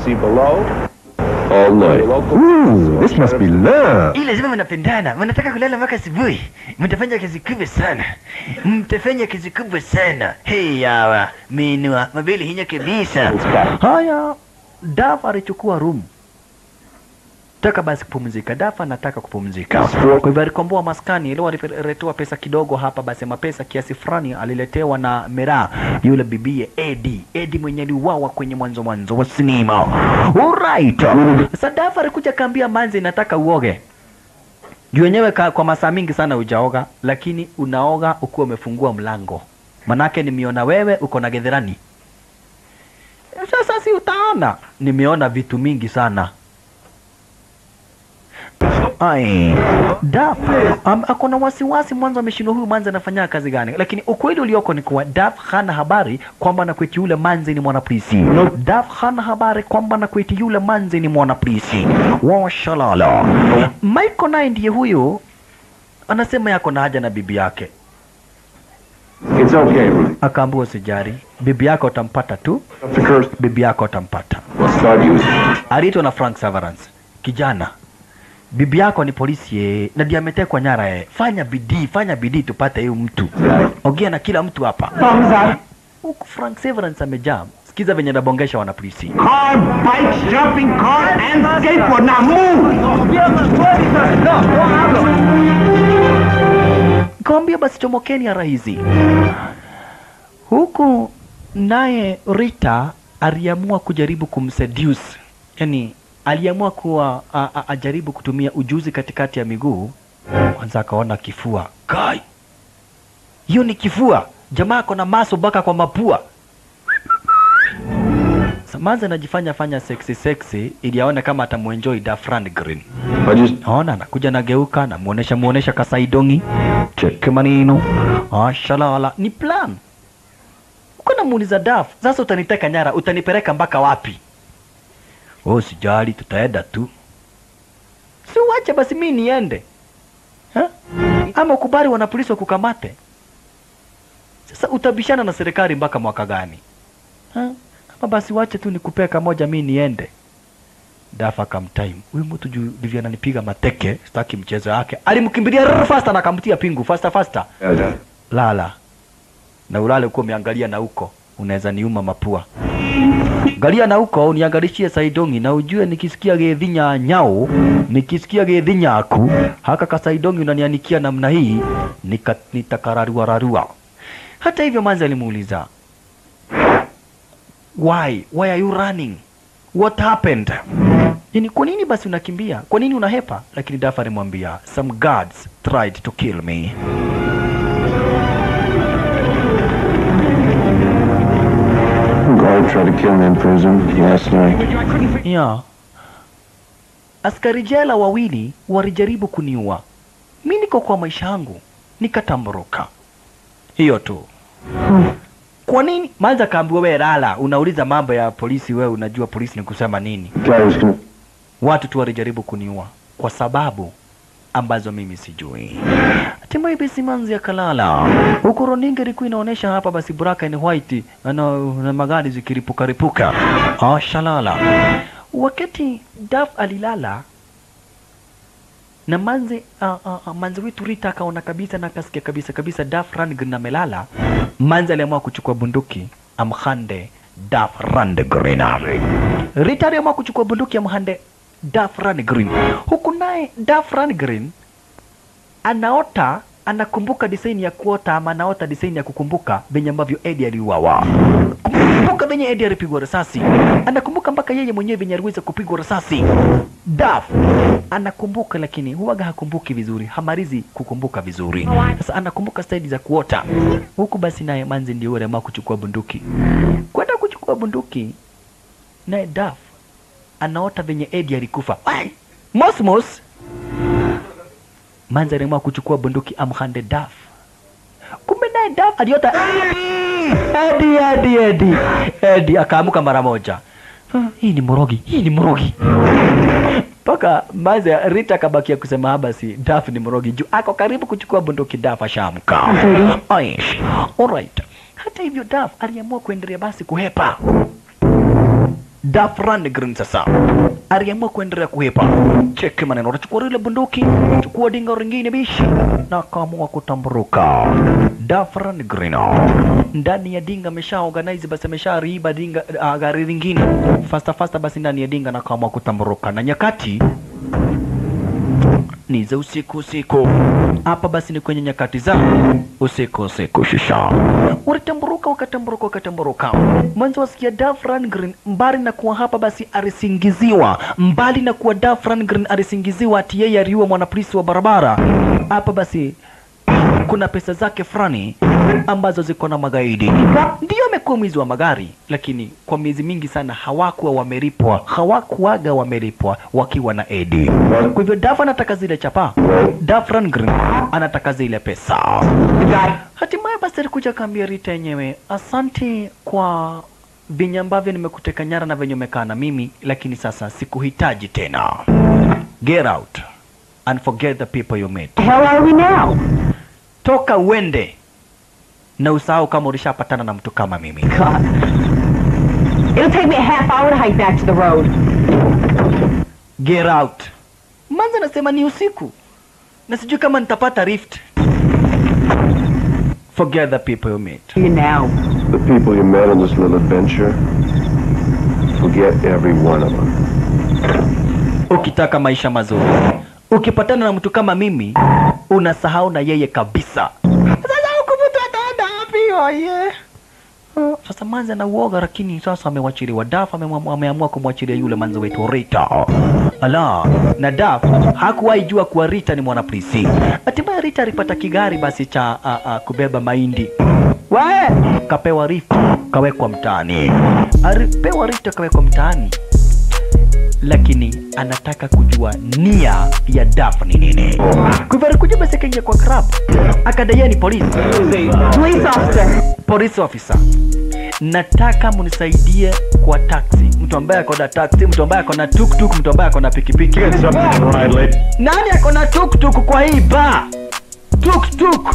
All night. Ooh, this must be love. Hii lazima mnapendana, mnataka kulala mpaka asubuhi. Mtafanya kazi kubwa sana, mtafanya kazi kubwa sana. Hey yawa minua mabili hinya kabisa. Haya, Daf alichukua room taka basi kupumzika. Dafa anataka kupumzika, kwa hivyo alikomboa maskani. Leo aliletewa pesa kidogo hapa, basi mapesa kiasi fulani aliletewa na Mera, yule bibie Edi, Edi mwenye aliuawa kwenye mwanzo mwanzo wa sinema. Alright, sasa Dafa alikuja kaambia Manzi, nataka uoge juu wenyewe ka- kwa masaa mingi sana hujaoga, lakini unaoga ukiwa umefungua mlango, manake nimeona wewe uko na gedherani. Sasa si utaona, nimeona vitu mingi sana Ai, Daf um, ako na wasiwasi mwanzo, ameshindwa huyu manzi anafanya kazi gani, lakini ukweli ulioko ni kuwa Daf hana habari kwamba nakweti yule manzi ni mwanapolisi. Daf hana habari kwamba nakweti yule manzi ni mwanapolisi. Washalala. Michael naye ndiye huyu anasema yako na haja na bibi yake, It's okay, Ruth. akaambiwa usijari, bibi yako utampata tu, The curse. bibi yako utampata. Let's start using it. aliitwa na Frank Severance. Kijana, bibi yako ni polisi eh, na ndiye ametekwa nyara eh. Fanya bidii, fanya bidii tupate huyu mtu. Ongea na kila mtu hapa. Huku Frank Severance amejaa. Sikiza venye anabongesha wana polisi. Car, bikes, jumping car, and skateboard. Now move! Kawambia basi chomokeni ya hizi. Huku naye Rita aliamua kujaribu kumseduce, yani aliamua kuwa a, a, ajaribu kutumia ujuzi katikati ya miguu. Kwanza akaona kifua, kai, hiyo ni kifua. Jamaa ako na maso mpaka kwa mapua. Samaza anajifanya fanya sexy sexy ili aone kama atamuenjoy Dafran Green. I just Naona anakuja nageuka, namuonesha muonesha kasaidongi, cheke manino, ashalala. Ni plan. Uko namuuliza Daf, sasa utaniteka nyara, utanipeleka mpaka wapi? Oh, sijali, tutaenda tu. Si uache basi mimi niende ha? Ama ukubali wanapolisi wakukamate? Sasa utabishana na serikali mpaka mwaka gani ha? Ama basi wache tu nikupee kamoja mimi niende. Dafa akamtime huyu mtu juu ndivyo ananipiga mateke, sitaki mchezo yake. Alimkimbilia rrr, faster na akamtia pingu faster faster. yeah, yeah. Lala na ulale uko umeangalia na huko, unaweza niuma mapua. Angalia na huko uniangalishie saidongi na ujue nikisikia gedhinya nyao, nikisikia gedhinya aku haka kasaidongi unanianikia namna hii nika, nitakararua rarua. Hata hivyo manzi alimuuliza why why are you running what happened yani kwa nini basi unakimbia kwa nini unahepa lakini dafa alimwambia some guards tried to kill me Guard tried to kill me in prison last night. yeah. askari jela wawili walijaribu kuniua mi niko kwa maisha yangu nikatamboroka hiyo tu kwa nini manza kaambiwa we lala unauliza mambo ya polisi wewe unajua polisi ni kusema nini Guy was gonna. watu tu walijaribu kuniua kwa sababu ambazo mimi sijui. Hatimaye basi manzi akalala, huku runinga ilikuwa inaonyesha hapa basi black and white na, na magari zikiripuka ripuka. Ashalala. Wakati Daf alilala na manzi uh, uh, uh, manzi wetu Rita akaona kabisa na akasikia kabisa kabisa Daf Rangren amelala. Manzi aliamua kuchukua bunduki amhande Daf Rangren. Rita aliamua kuchukua bunduki amhande Daf Rangren, huku naye Daf Rangren anaota anakumbuka design ya kuota ama anaota design ya kukumbuka venye ambavyo Eddie aliuawa. Kumbuka venye Eddie alipigwa risasi, anakumbuka mpaka yeye mwenyewe venye aliweza kupigwa risasi. Daf anakumbuka, lakini huwaga hakumbuki vizuri, hamalizi kukumbuka vizuri. Sasa anakumbuka staili za kuota huku. Basi naye Manzi ndio yule ama kuchukua bunduki, kwenda kuchukua bunduki, naye Daf anaota venye Eddie alikufa. Ai! Mosmos Manzi aliamua kuchukua bunduki amhande Daf. Kumbe naye Daf aliota Eddie, Eddie, Eddie. Eddie akaamuka mara moja. "Ah, Hii ni morogi, hii ni morogi. Mpaka Manzi Rita akabakia kusema "Ah, basi Daf ni morogi juu ako karibu kuchukua bunduki Daf ashaamka. Aish. Alright. Hata hivyo Daf aliamua kuendelea basi kuhepa. Daf Rundgren sasa aliamua kuendelea kuhepa. Cheki maneno, anachukua ile bunduki, chukua dinga ringine bishi na akaamua kutamburuka. Daf Rundgren ndani ya dinga amesha organize, basi amesha riiba dinga uh, gari lingine fasta fasta, basi ndani ya dinga na akaamua kutamburuka, na nyakati ni za usiku usiku. Hapa basi ni kwenye nyakati za usiku usiku, shisha walitamburuka, wakatamburuka, wakatamburuka. Mwanzo wasikia Duff Rundgren, mbali na kuwa hapa basi alisingiziwa, mbali na kuwa Duff Rundgren alisingiziwa ati yeye aliua mwanapolisi wa barabara. Hapa basi kuna pesa zake fulani ambazo ziko na magaidi. Ndio amekuwa mwizi wa magari, lakini kwa miezi mingi sana hawakuwa wamelipwa, hawakuwaga wamelipwa wakiwa na Edi. Kwa hivyo Duff anataka zile chapa, Duff Rundgren anataka zile pesa. Hatimaye basi alikuja akaambia Rita yenyewe, asante kwa venye ambavyo nimekuteka nyara na venye umekaa na mimi, lakini sasa sikuhitaji tena. Get out and forget the people you met. hell are we now? Toka uende na usahau kama ulishapatana na mtu kama mimi. God. It'll take me a half hour to hike back to the road. Get out. Manza anasema ni usiku na sijui kama nitapata rift. Forget the people you met. You now. The people you met on this little adventure, forget every one of them. Ukitaka maisha mazuri, ukipatana na mtu kama mimi, unasahau na yeye kabisa. Sasa huku mtu ataenda wapi oye? Uh, Sasa Manzi ana uoga, lakini sasa amewachiliwa. Daf amemwa- ameamua kumwachilia yule manzi wetu Rita. Ala, na Daf hakuwahi jua kuwa Rita ni mwanapolisi. Hatimaye Rita alipata kigari basi cha a, a, kubeba mahindi we kapewa Rita kawekwa mtaani, alipewa Rita kawekwa mtaani lakini anataka kujua nia ya Daf ni nini. Kwa hivyo alikuja basi akaingia kwa club, akadai ni polisi, Police officer. police officer, nataka munisaidie kwa taxi, mtu ambaye ako na taxi, mtu ambaye ako na tuktuk, mtu ambaye ako na pikipiki. Nani ako na tuktuk kwa hii bar? Tuktuk.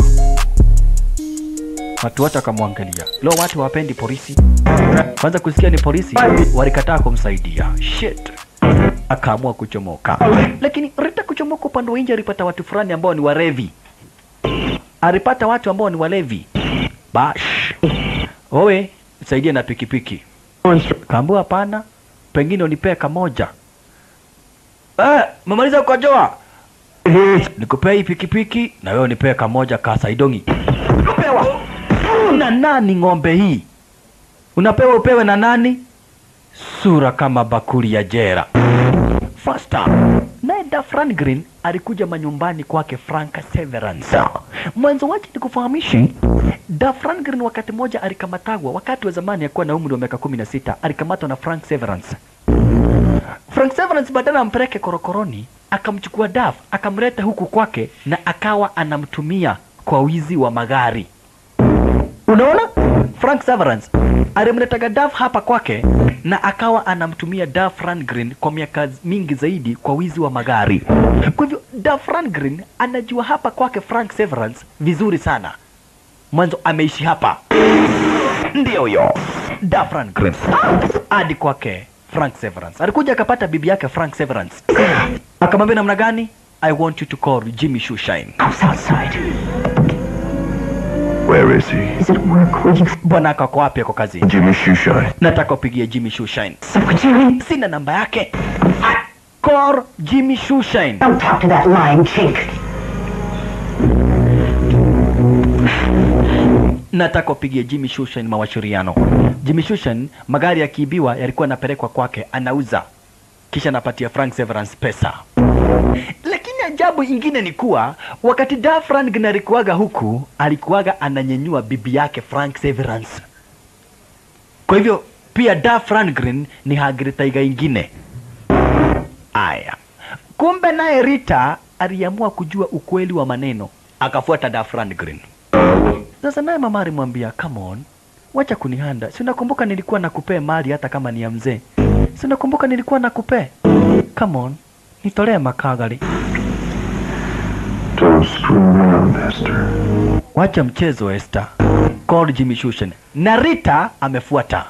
Watu wote wakamwangalia. Leo watu hawapendi polisi. Kwanza kusikia ni polisi, walikataa kumsaidia. Shit. Akaamua kuchomoka. Lakini Rita kuchomoka upande wa nje alipata watu fulani ambao ni warevi. Alipata watu ambao ni walevi. Bash. Owe, nisaidie na pikipiki. Kaambua hapana, pengine unipee kamoja. Eh, memaliza kukojoa? Nikupea hii pikipiki na wewe unipee kamoja ka saidongi. Unapewa na nani ng'ombe hii? Unapewa upewe na nani? Sura kama bakuli ya jera. Faster. Naye Duff Rundgren alikuja manyumbani kwake Frank Severance. Mwanzo wache nikufahamishe, Duff Rundgren wakati mmoja alikamatagwa, wakati wa zamani akuwa na umri wa miaka kumi na sita alikamatwa na Frank Severance. Frank Severance badala ampeleke korokoroni, akamchukua Duff akamleta huku kwake na akawa anamtumia kwa wizi wa magari. Unaona? Frank Severance alimletaga Duff hapa kwake na akawa anamtumia Duff Rundgren kwa miaka mingi zaidi kwa wizi wa magari. Kwa hivyo Duff Rundgren anajua hapa kwake Frank Severance vizuri sana. Mwanzo ameishi hapa. Ndio huyo Duff Rundgren hadi kwake Frank Severance. Alikuja akapata bibi yake Frank Severance, akamwambia namna gani, I want you to call Jimmy Shoeshine. House outside. Where is he? He's at work. Will you Bwana ako ako wapi? Ako kazini. Jimmy Shoeshine. Nataka upigie Jimmy Shoeshine. secretary? Sina namba yake. Call Jimmy Shoeshine. Don't talk to that lying chink. nataka upigie Jimmy Shushan mawasiliano. Jimmy Shushan magari yakiibiwa yalikuwa yanapelekwa kwake, anauza kisha anapatia Frank Severance pesa. Lakini ajabu ingine ni kuwa wakati Da Frank alikuwaga huku, alikuwaga ananyenyua bibi yake Frank Severance. Kwa hivyo pia Da Franklin ni Hagrid taiga ingine. Aya, kumbe naye Rita aliamua kujua ukweli wa maneno, akafuata Da Franklin. Sasa naye mama alimwambia come on, wacha kunihanda. Si unakumbuka nilikuwa nakupea mali hata kama ni ya mzee? Si unakumbuka nilikuwa nakupea? Come on, nitolee makagari. Don't screw around, Esther. Wacha mchezo Esther. Called Jimmy Shushan. Na Rita amefuata.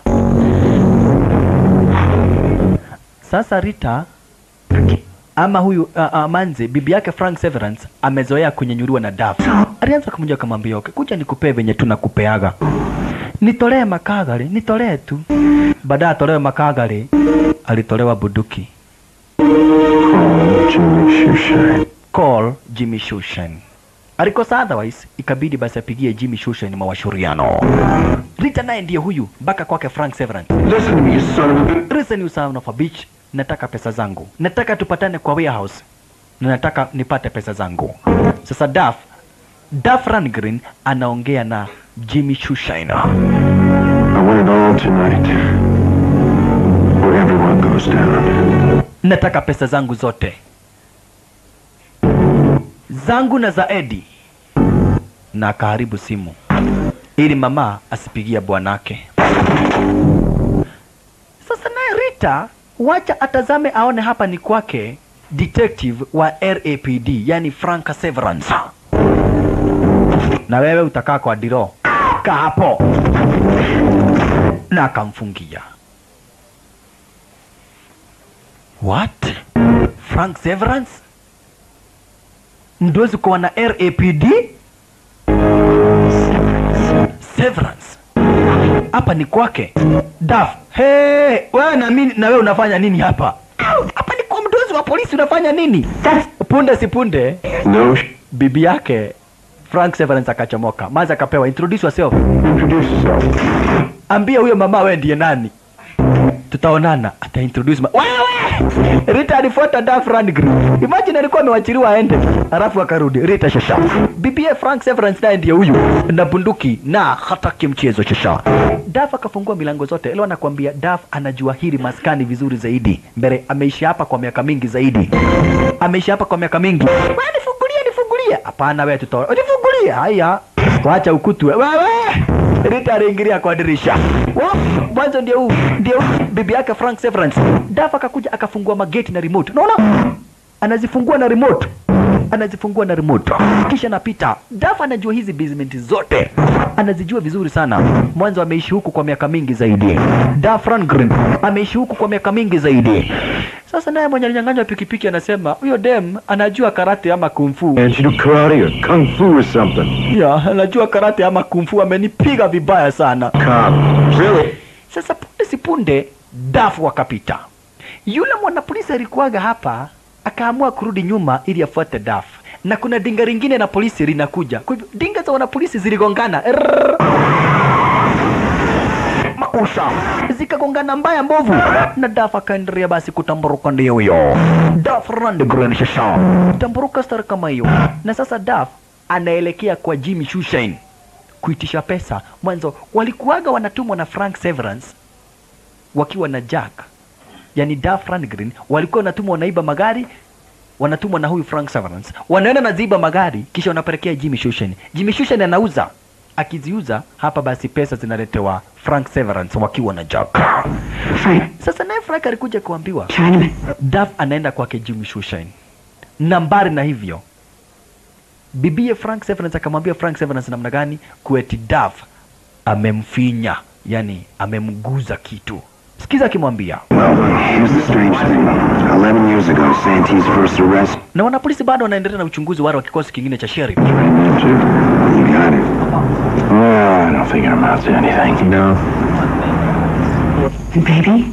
Sasa Rita ama huyu uh, uh, Manzi bibi yake Frank Severance amezoea kunyenyuliwa na Duff. Alianza kumjua akamwambia, okay, kuja nikupee venye tunakupeaga. Nitolee makagari, nitolee tu. Baadaye atolewe makagari, alitolewa buduki. Oh, Jimmy Shushan. Call Jimmy Shushan. Alikosa otherwise, ikabidi basi apigie Jimmy Shushan mawashauriano. Rita naye ndiye huyu mpaka kwake Frank Severance. Listen to me, you son of a bitch. Listen you son of a bitch, nataka pesa zangu. Nataka tupatane kwa warehouse. Na nataka nipate pesa zangu. Sasa Duff, Duff Rangren anaongea na Jimmy Shushan. I want it all tonight. Where everyone goes down. Nataka pesa zangu zote. Zangu na za Eddie. Na akaharibu simu. Ili mama asipigia bwanake. Sasa naye Rita, wacha atazame aone hapa ni kwake detective wa RAPD, yani Frank Severance. Na wewe utakaa kwa diro. Kaa hapo. Na akamfungia. What? Frank Severance? Mdozi kwa na RAPD? Severance. Hapa ni kwake. Daf. Hey, wewe na mimi na wewe unafanya nini hapa? Hapa ni kwa mdozi wa polisi unafanya nini? Punde si punde No, sh- bibi yake Frank Severance akachomoka. Maza akapewa introduce yourself. introduce yourself. Ambia huyo mama wewe ndiye nani? Tutaonana. Ata introduce ma wewe. Rita alifuata Duff Rundgren. Imagine alikuwa amewachiliwa aende, alafu akarudi. Rita shasha. Bibie Frank Severance naye ndiye huyu na bunduki na hataki mchezo shasha. Duff akafungua milango zote. Leo anakuambia Duff anajua hili maskani vizuri zaidi. Mbele ameishi hapa kwa miaka mingi zaidi. Ameishi hapa kwa miaka mingi. Wewe nifungulie, nifungulie. Hapana wewe tutoa. Nifungulie. Haya. Wacha ukutu wewe. Rita aliingilia kwa dirisha. Wa, Mwanzo ndio huu, ndio huu. bibi yake Frank Severance. Duff akakuja akafungua mageti na remote. Unaona? Anazifungua na remote. Anazifungua na remote. Kisha napita. Duff anajua hizi basement zote. Anazijua vizuri sana. Mwanzo ameishi huku kwa miaka mingi zaidi. Duff Rundgren ameishi huku kwa miaka mingi zaidi. Sasa naye mwenye alinyang'anywa pikipiki anasema huyo dem anajua karate ama kung fu. Can't you do karate or kung fu or something? Ya, anajua karate ama kung fu amenipiga vibaya sana. Cop. Really? Sasa punde si punde dafu wakapita. Yule mwanapolisi alikuwaga hapa akaamua kurudi nyuma ili afuate dafu, na kuna dinga lingine na polisi linakuja. Kwa hivyo dinga za wanapolisi ziligongana Rrrr. makusha zikagongana mbaya mbovu, na dafu akaendelea basi kutamburuka. Ndio huyo Daf Rundgren shasha tamburuka star kama hiyo, na sasa Daf anaelekea kwa Jimmy Shushain kuitisha pesa. Mwanzo walikuwaga wanatumwa na Frank Severance wakiwa na Jack, yani Duff Rundgren, walikuwa wanatumwa wanaiba magari, wanatumwa na huyu Frank Severance, wanaenda na ziba magari, kisha wanapelekea Jimmy Shushan. Jimmy Shushan anauza, akiziuza hapa, basi pesa zinaletewa Frank Severance wakiwa na Jack. Frank, Sasa naye Frank alikuja kuambiwa Chinaman. Duff anaenda kwake Jimmy Shushan nambari, na hivyo bibie Frank Severance akamwambia Frank Severance namna gani kueti Duff amemfinya, yani amemguza kitu. Sikiza akimwambia Well, here's the strange thing. Eleven years ago, Santee's first arrest. na wanapolisi bado wanaendelea na uchunguzi wale wa kikosi kingine cha sheriff. You got it. Well, I don't think it amounts to anything. No. And baby?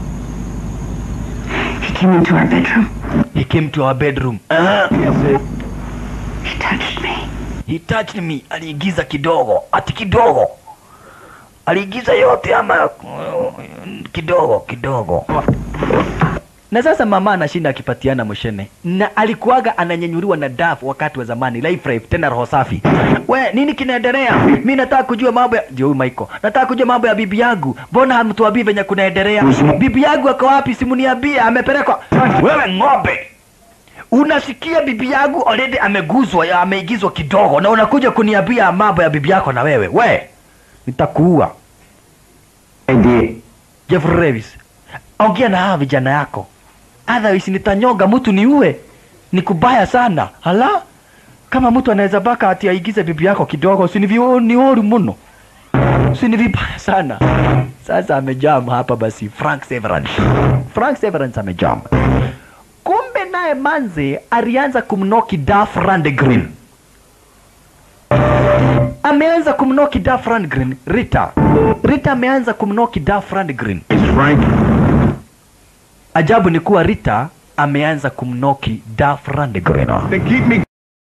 He came into our bedroom. He came to our bedroom. He touched me. he touched me aliigiza kidogo ati kidogo aliigiza yote ama mm, kidogo kidogo na sasa mama anashinda akipatiana moshene na alikuwaga ananyenyuliwa na daf wakati wa zamani life life tena roho safi we nini kinaendelea mi nataka kujua mambo ya ndio huyu Michael nataka kujua mambo ya bibi yangu mbona hamtuambii venye kunaendelea bibi yangu ako wapi simuniambie amepelekwa wewe ng'ombe unasikia bibi yangu already ameguzwa ya ameigizwa kidogo na unakuja kuniambia mambo ya bibi yako na wewe we nitakuua Ndiye. Jeff Revis, ongea na hawa vijana yako, otherwise nitanyonga mtu niue. Ni kubaya sana. Hala, kama mtu anaweza baka ati aigize bibi yako kidogo, si ni vi- ni oru mno, si ni vibaya sana. Sasa amejam hapa basi, Frank Severance. Frank Severance amejam. Kumbe naye Manze alianza kumnoki Duff Randgren ameanza kumnoki Duff Rundgren Rita. Rita ameanza kumnoki Duff Rundgren. Frank, Ajabu ni kuwa Rita ameanza kumnoki Duff Rundgren. they keep me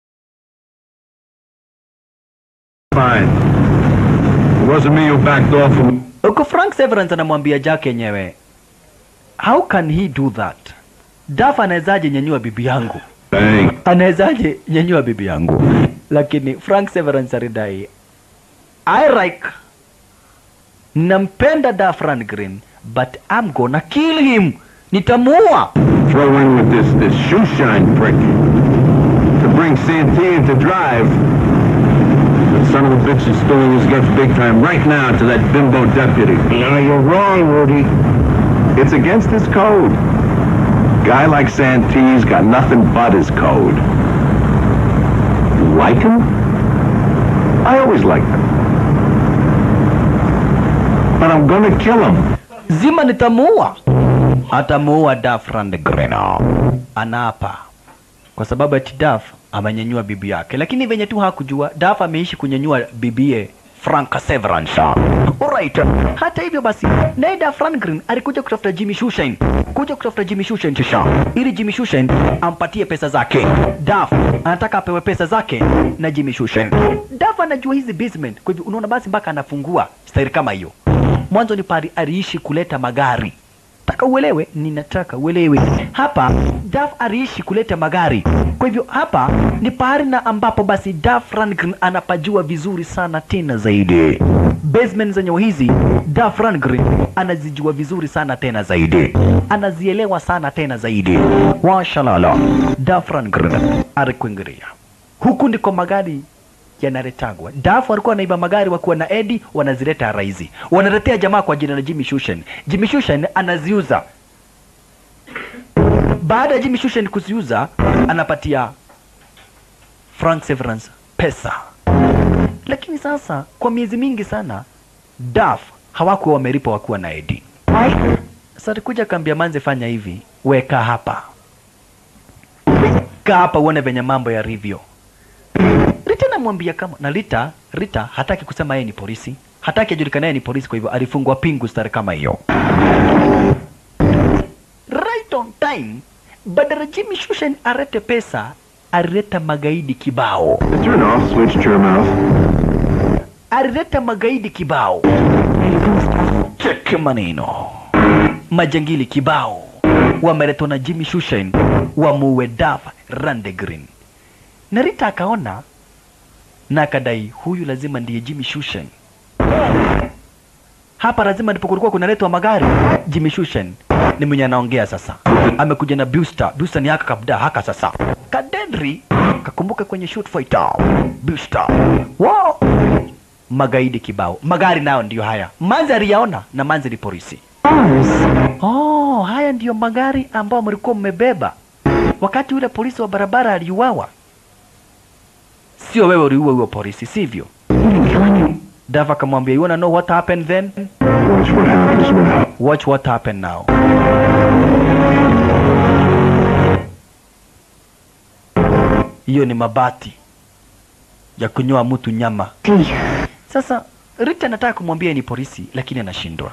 fine. It wasn't me who backed off from Huko Frank Severance anamwambia Jack yenyewe, how can he do that? Duff anawezaje nyanyua bibi yangu? Bang. Anawezaje nyanyua bibi yangu? Lakini Frank Severance alidai, I like nampenda Duff Rundgren but I'm gonna kill him. Nitamuua. Throw in with this, this shoe shine prick. To bring Santee to drive. The son of a bitch is spilling his guts big time right now to that bimbo deputy. No, you're wrong, Rudy. It's against his code. Guy like Santee's got nothing but his code. You like him? I always liked him. But I'm gonna kill him. Zima nitamuua. Atamuua Duff Rundgren. Anaapa kwa sababu ati Duff amenyanyua bibi yake, lakini venye tu hakujua Duff ameishi kunyanyua bibie Frank Severance. Alright. Hata hivyo basi, naye Duff Rundgren alikuja kutafuta Jimmy Shushain, kuja kutafuta Jimmy Shushain kisha ili Jimmy Shushain ampatie pesa zake. Duff anataka apewe pesa zake na Jimmy Shushain. Duff anajua hizi basement, kwa hivyo unaona basi mpaka anafungua staili kama hiyo. Mwanzo ni pari aliishi kuleta magari taka uelewe, ninataka uelewe hapa. Duff aliishi kuleta magari, kwa hivyo hapa ni pahali na ambapo basi Duff Rundgren anapajua vizuri sana tena zaidi. Basement zenye hizi Duff Rundgren anazijua vizuri sana tena zaidi, anazielewa sana tena zaidi. Washalala, Duff Rundgren alikuingilia huku ndiko magari yanaletagwa. Dafu walikuwa wanaiba magari wakiwa na Edi, wanazileta raizi, wanaletea jamaa kwa jina la Jimmy Shushan. Jimmy Shushan anaziuza. Baada ya Jimmy Shushan kuziuza, anapatia Frank Severance pesa. Lakini sasa kwa miezi mingi sana Daf hawakuwa wamelipa wakiwa na Edi. Sasa alikuja akaambia Manze, fanya hivi, weka hapa, kaa hapa uone venye mambo yalivyo. Rita namwambia kama na Rita, Rita hataki kusema yeye ni polisi, hataki ajulikane yeye ni polisi, kwa hivyo alifungwa pingu stari kama hiyo. Right on time, badala Jimmy Shushan arete pesa, alileta magaidi kibao, Turn off, switch to your mouth. alileta magaidi kibao. Cheke maneno, majangili kibao wameletwa na Jimmy Shushan wamuue Duff Rundgren, na Rita akaona na akadai huyu lazima ndiye Jimmy Shushan. Hapa lazima ndipo kulikuwa kunaletwa magari. Jimmy Shushan ni mwenye anaongea sasa, amekuja na Buster. Buster ni haka kabda haka sasa. Kadendri kakumbuka kwenye shoot fighter. Buster wow, magaidi kibao, magari nayo ndiyo haya. Manzi aliyaona na Manzi ni polisi. Oh, haya ndiyo magari ambayo mlikuwa mmebeba wakati yule polisi wa barabara aliuawa. Sio wewe uliua huyo polisi, sivyo? Dava akamwambia, you wanna know what happened then? Watch what happens now. Watch what happened now. Hiyo ni mabati ya kunyoa mtu nyama. Sasa Rita anataka kumwambia ni polisi, lakini anashindwa.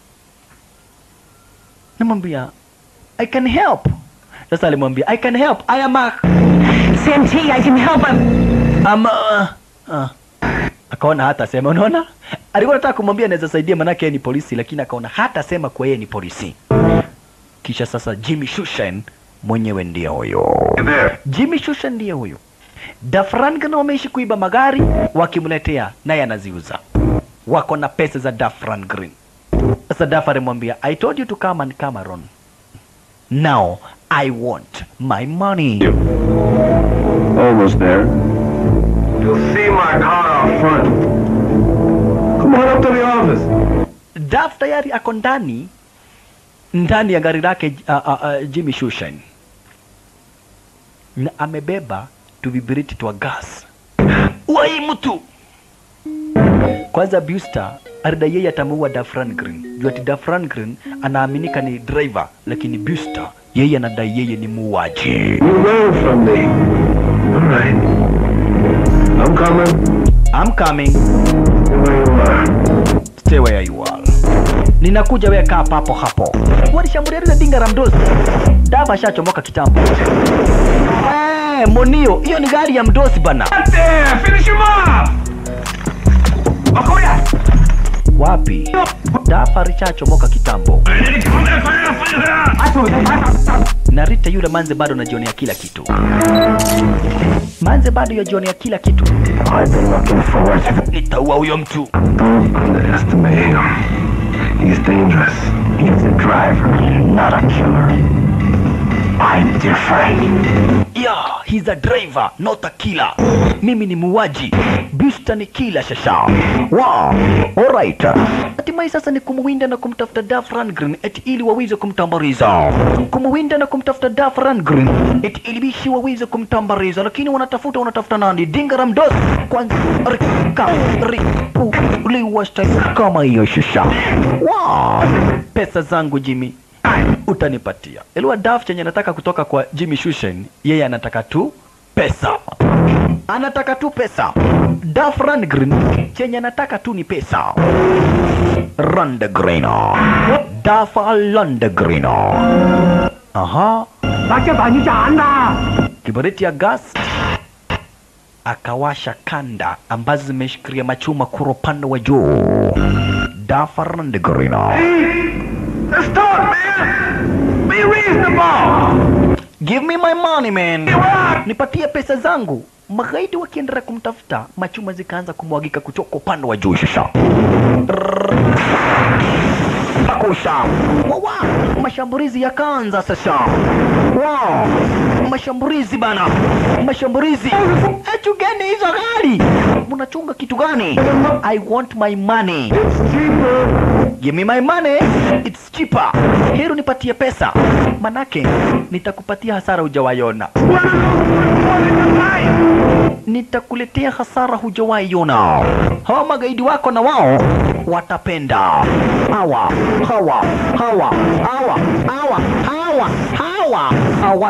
Namwambia I can help. Sasa alimwambia I can help. I am a Santee, I can help him. ama uh, akaona hata sema unaona alikuwa anataka kumwambia anaweza saidia manake yeye ni polisi lakini akaona hata sema kwa yeye ni polisi kisha sasa Jimmy Shushan mwenyewe ndiye huyo There. Jimmy Shushan ndiye huyo Dafrangan wameishi kuiba magari wakimletea naye anaziuza wako na pesa za Dafran Green sasa Daf alimwambia I told you to come and Cameron now I want my money Almost there. You'll see my car out front. Come on up to the office. Daf tayari ako ndani ndani ya gari lake uh, uh, uh, Jimmy Shushan na amebeba tuvibiriti twa gas. Wai mtu kwanza, Buster alidai yeye atamuua Dafran Green juu ati Dafran Green anaaminika ni driver, lakini Buster yeye anadai yeye ni muuaji. You ran from me. All right. I'm coming. I'm coming, Stay where you are. stay where you are. Ninakuja, wewe kaa papo hapo. Walishambulia lile dinga la mdosi. Dava ashachomoka kitambo. Eh, Monio, hiyo ni gari ya mdosi bana. There! Finish him off! Okoya! Wapi? Dafa alichachomoka kitambo. Na Rita yule manze bado anajionea kila kitu. Manze bado yajionea kila kitu. I've been looking forward to Nitaua huyo mtu. Don't underestimate him. He's dangerous. He's a driver, not a killer. I'm different. Yeah, he's a driver, not a killer. Mimi ni muuaji. Buster ni killer shasha. Wow, alright. Hatimaye sasa ni kumwinda na kumtafuta Duff Rundgren eti ili waweze kumtambariza. Kumwinda na kumtafuta Duff Rundgren eti ili bishi waweze kumtambariza, lakini wanatafuta wanatafuta nani? Dinga la mdosi kwanza rika ripu liwa style kama hiyo shasha. Wow, pesa zangu Jimmy utanipatia. Elewa Duff chenye anataka kutoka kwa Jimmy Shushan, yeye anataka tu pesa, anataka tu pesa. Duff Rundgren chenye anataka tu ni pesa. Rundgren, Duff Rundgren. Aha, kiberiti ya gas akawasha kanda ambazo zimeshikilia machuma kura upande wa juu. Duff Rundgren. Let's talk, man! Be reasonable! Give me my money man. Nipatie pesa zangu. Magaidi wakiendelea kumtafuta, machuma zikaanza kumwagika kutoka upande wa juu sasa. Akusha. Wawa, mashambulizi yakaanza sasa. Wow. Mashambulizi bana. Mashambulizi. Etu gani hizo gari? Mnachunga kitu gani? I want my money. Give me my money. It's cheaper. Hero nipatie pesa. Manake nitakupatia hasara hujawaiona. Nitakuletea hasara hujawaiona. Hawa magaidi wako na wao watapenda. Hawa, hawa, hawa, hawa, hawa, hawa, hawa, hawa.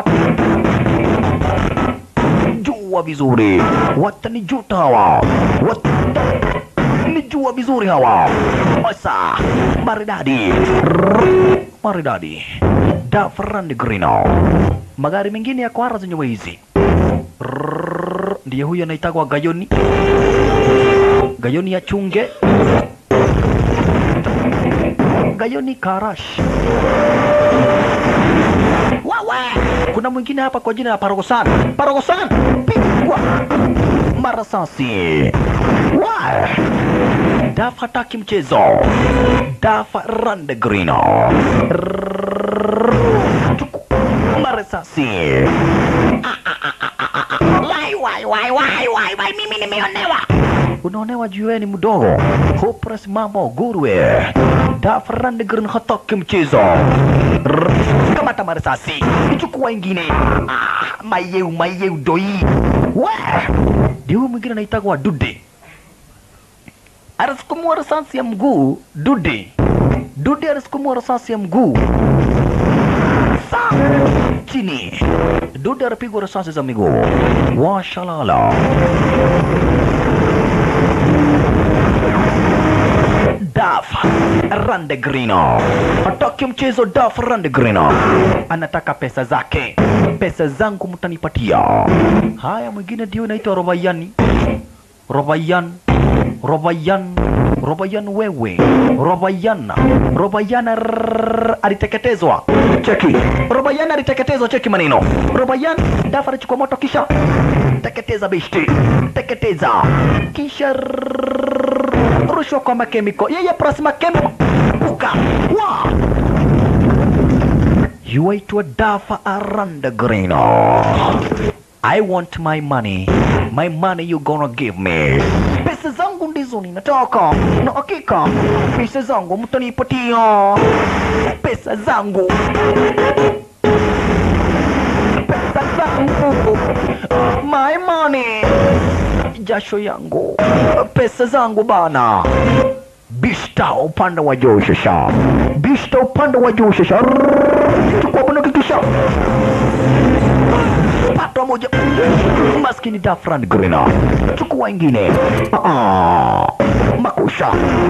Jua vizuri. Watanijuta hawa. Wat Nijua vizuri hawa. Osa. Maridadi. Rrrr. Maridadi. Dafrand Grino. Magari mengine ya kwara zenye wizi. Rrrr. Ndiye huyo anaitagwa Gayoni. Gayoni ya chunge. Gayoni Karash. Wawe! Kuna mwingine hapa kwa jina la Parogosan. Parogosan! Pigwa! Marasasi. Wae! Daf hataki mchezo. Daf Randegrino. Marasasi. Wai, wai, wai, wai, wai, wai, mimi nimeonewa. Unaonewa juu wewe ni mdogo. Hopeless mamo gurwe. Daf Randegrino hataki mchezo. Kamata marasasi. Ichukua ingine. Ah, mayeu, mayeu doi. Wae! Ndio huyu mwingine anaitagwa Dude. Anasukumua risasi ya mguu Dude. Dude anasukumua risasi ya mguu Sa chini. Dude anapigwa risasi za miguu. Washalala. Daf Randegrino hataki mchezo. Daf Randegrino anataka pesa zake, pesa zangu mtanipatia. Haya, mwingine ndio inaitwa Robayani. Robayan, Robayan, Robayan wewe, Robayan, Robayan rrrr, aliteketezwa. Cheki, Robayan aliteketezwa, cheki maneno. Robayan dafa alichukua moto kisha teketeza bishti, teketeza kisha rrrr, rushwa kwa makemiko. Yeye plus makemiko puka wa yuaitwa dafa aranda grino I want my money. My money you gonna give me. Pesa zangu ndizo ninataka. Na hakika pesa zangu mtanipatia. Pesa zangu. Pesa zangu. My money. Jasho yangu. Pesa zangu bana. Bista upande wa juu shasha. Bista upande wa juu shasha. Rrrr, Chukua bunduki kisha pata moja maskini Dafran Grina, chukua ingine. Ah, makusha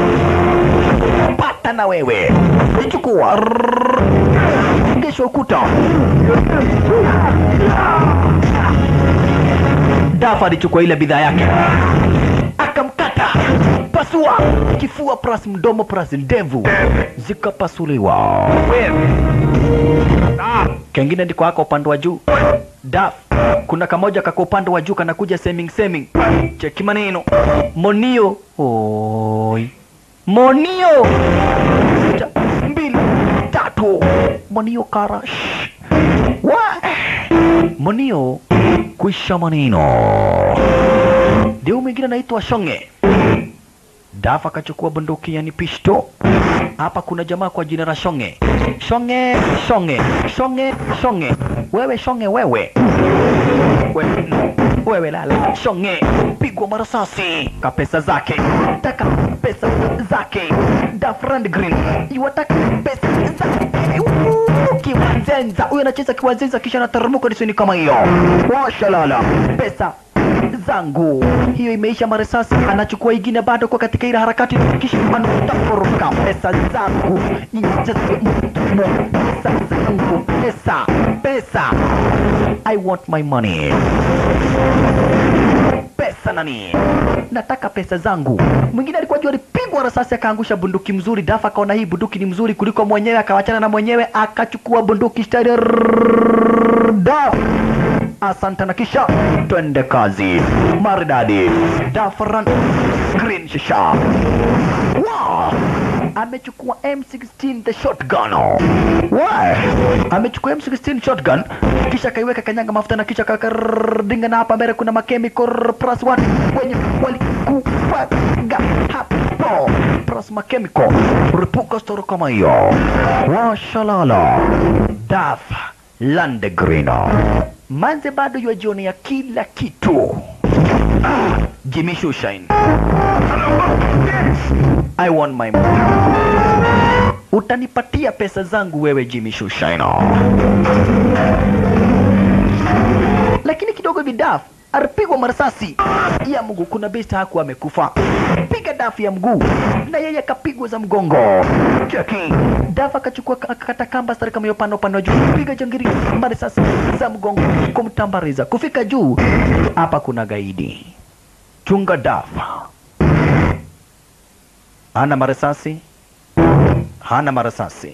pata na wewe, chukua Rrrr. ngesha ukuta. Dafa alichukua ile bidhaa yake akamkata, pasua kifua plus mdomo plus ndevu zikapasuliwa. Kengine ndiko hako upande wa juu Daf, kuna kamoja kako upande wa juu kanakuja seming seming. Cheki maneno. Monio. Oi. Monio. Moja, mbili, tatu. Monio kara. Shh. Wa. Monio kuisha maneno. Ndio mwingine anaitwa Shonge. Daf akachukua bunduki yani pisto. Hapa kuna jamaa kwa jina la Shonge. Shonge, Shonge, Shonge, Shonge. Wewe Shonge wewe. We- Wewe lala Shonge, pigwa marasasi ka pesa zake, taka pesa zake. Dafrand Green iwataka pesa zake. Uuu, Kiwanzenza huyo anacheza kiwanzenza kisha anataramuka disini kama hiyo. Washalala pesa zangu hiyo imeisha marisasi anachukua ingine bado kwa katika ile harakati kisha anataporoka pesa zangu Nyinyi- pesa zangu pesa pesa I want my money pesa nani nataka pesa zangu mwingine alikuwa juu alipigwa risasi akaangusha bunduki mzuri dafa akaona hii bunduki ni mzuri kuliko mwenyewe akawachana na mwenyewe akachukua bunduki stari daf asante na kisha twende kazi maridadi dafran green shisha wow. amechukua M16 the shotgun wow. amechukua M16 shotgun kisha akaiweka kanyanga mafuta na kisha kakardinga na hapa mbele kuna makemikal plus one wenye walikufaga hapo plus makemikal ripuka storo kama hiyo washalala daf landegrino manze bado yajionea kila kitu ah, Jimmy Shushain I want my money utanipatia pesa zangu wewe Jimmy Shushain lakini kidogo hivi Daf alipigwa marasasi ya mguu. Kuna besta hakuwa amekufa, piga Daf ya mguu na yeye akapigwa za mgongo. Cheki Daf akachukua akakata kamba stari kama hiyo upande upande wa juu, piga jangiri marasasi za mgongo kumtambariza kufika juu. Hapa kuna gaidi, chunga Daf hana marasasi, hana marasasi,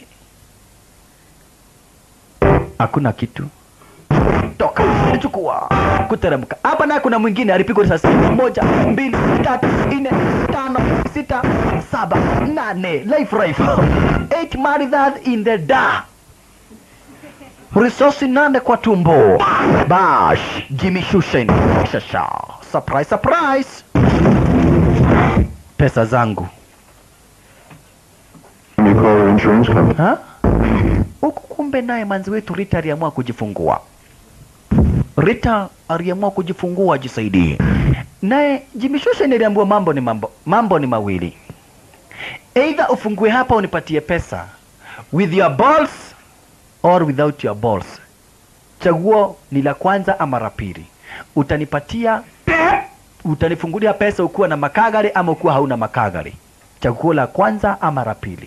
hakuna kitu toka chukua kuteremka hapa naye kuna mwingine alipigwa risasi moja mbili tatu nne tano sita saba nane life rifle eight maridad in the da risasi nane kwa tumbo bash jimmy shushen shasha surprise surprise pesa zangu You call your insurance company. ha huku kumbe naye manzi wetu Rita aliamua kujifungua. Rita aliamua kujifungua ajisaidie. Naye Jimmy Shushan aliambiwa mambo ni mambo, mambo ni mawili, either ufungue hapa unipatie pesa with your balls or without your balls. Chaguo ni la kwanza ama la pili. Utanipatia, utanifungulia pesa ukiwa na makagari ama ukiwa hauna makagari. Chaguo la kwanza ama la pili.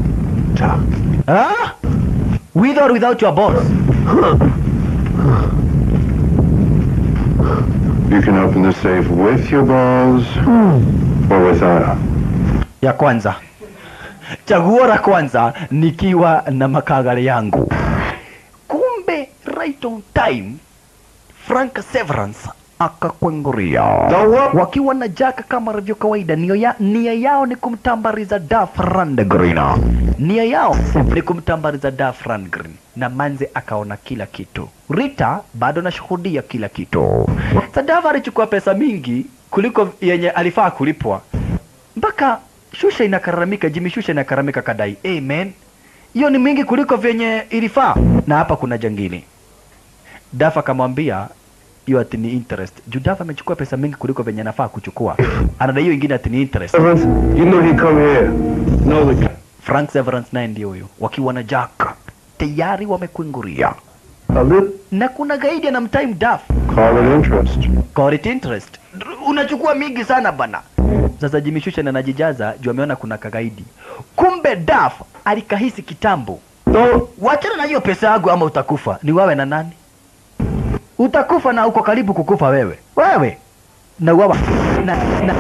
Ah? With or without your balls? You can open the safe with your balls or without. ya kwanza chaguo la kwanza nikiwa na makagari yangu kumbe right on time frank severance akakwenguria wakiwa na jaka kama rivyo kawaida nia, ya, nia yao ni kumtambariza Duff Rundgren nia yao ni kumtambariza Duff Rundgren na manze akaona kila kitu rita bado anashuhudia kila kitu Duff alichukua pesa mingi kuliko yenye alifaa kulipwa mpaka shusha inakaramika jimi shusha inakaramika kadai amen hiyo ni mingi kuliko vyenye ilifaa na hapa kuna jangili dafa akamwambia hiyo ati ni interest juu dafa amechukua pesa mingi kuliko venye anafaa kuchukua anadai hiyo ingine ati ni interest Severance, you know he come here. No, the frank severance naye ndio huyo wakiwa na jack tayari wamekuinguria a little. na kuna gaidi anamtime daf Call it interest. Call it interest. Unachukua mingi sana bana. Sasa Jimmy Shushan anajijaza juu ameona kuna kagaidi. Kumbe Daf alikahisi kitambo. No, Wachana na hiyo pesa yangu ama utakufa. Ni wewe na nani? Utakufa na uko karibu kukufa wewe. Wewe. Na uwawa. Na, na.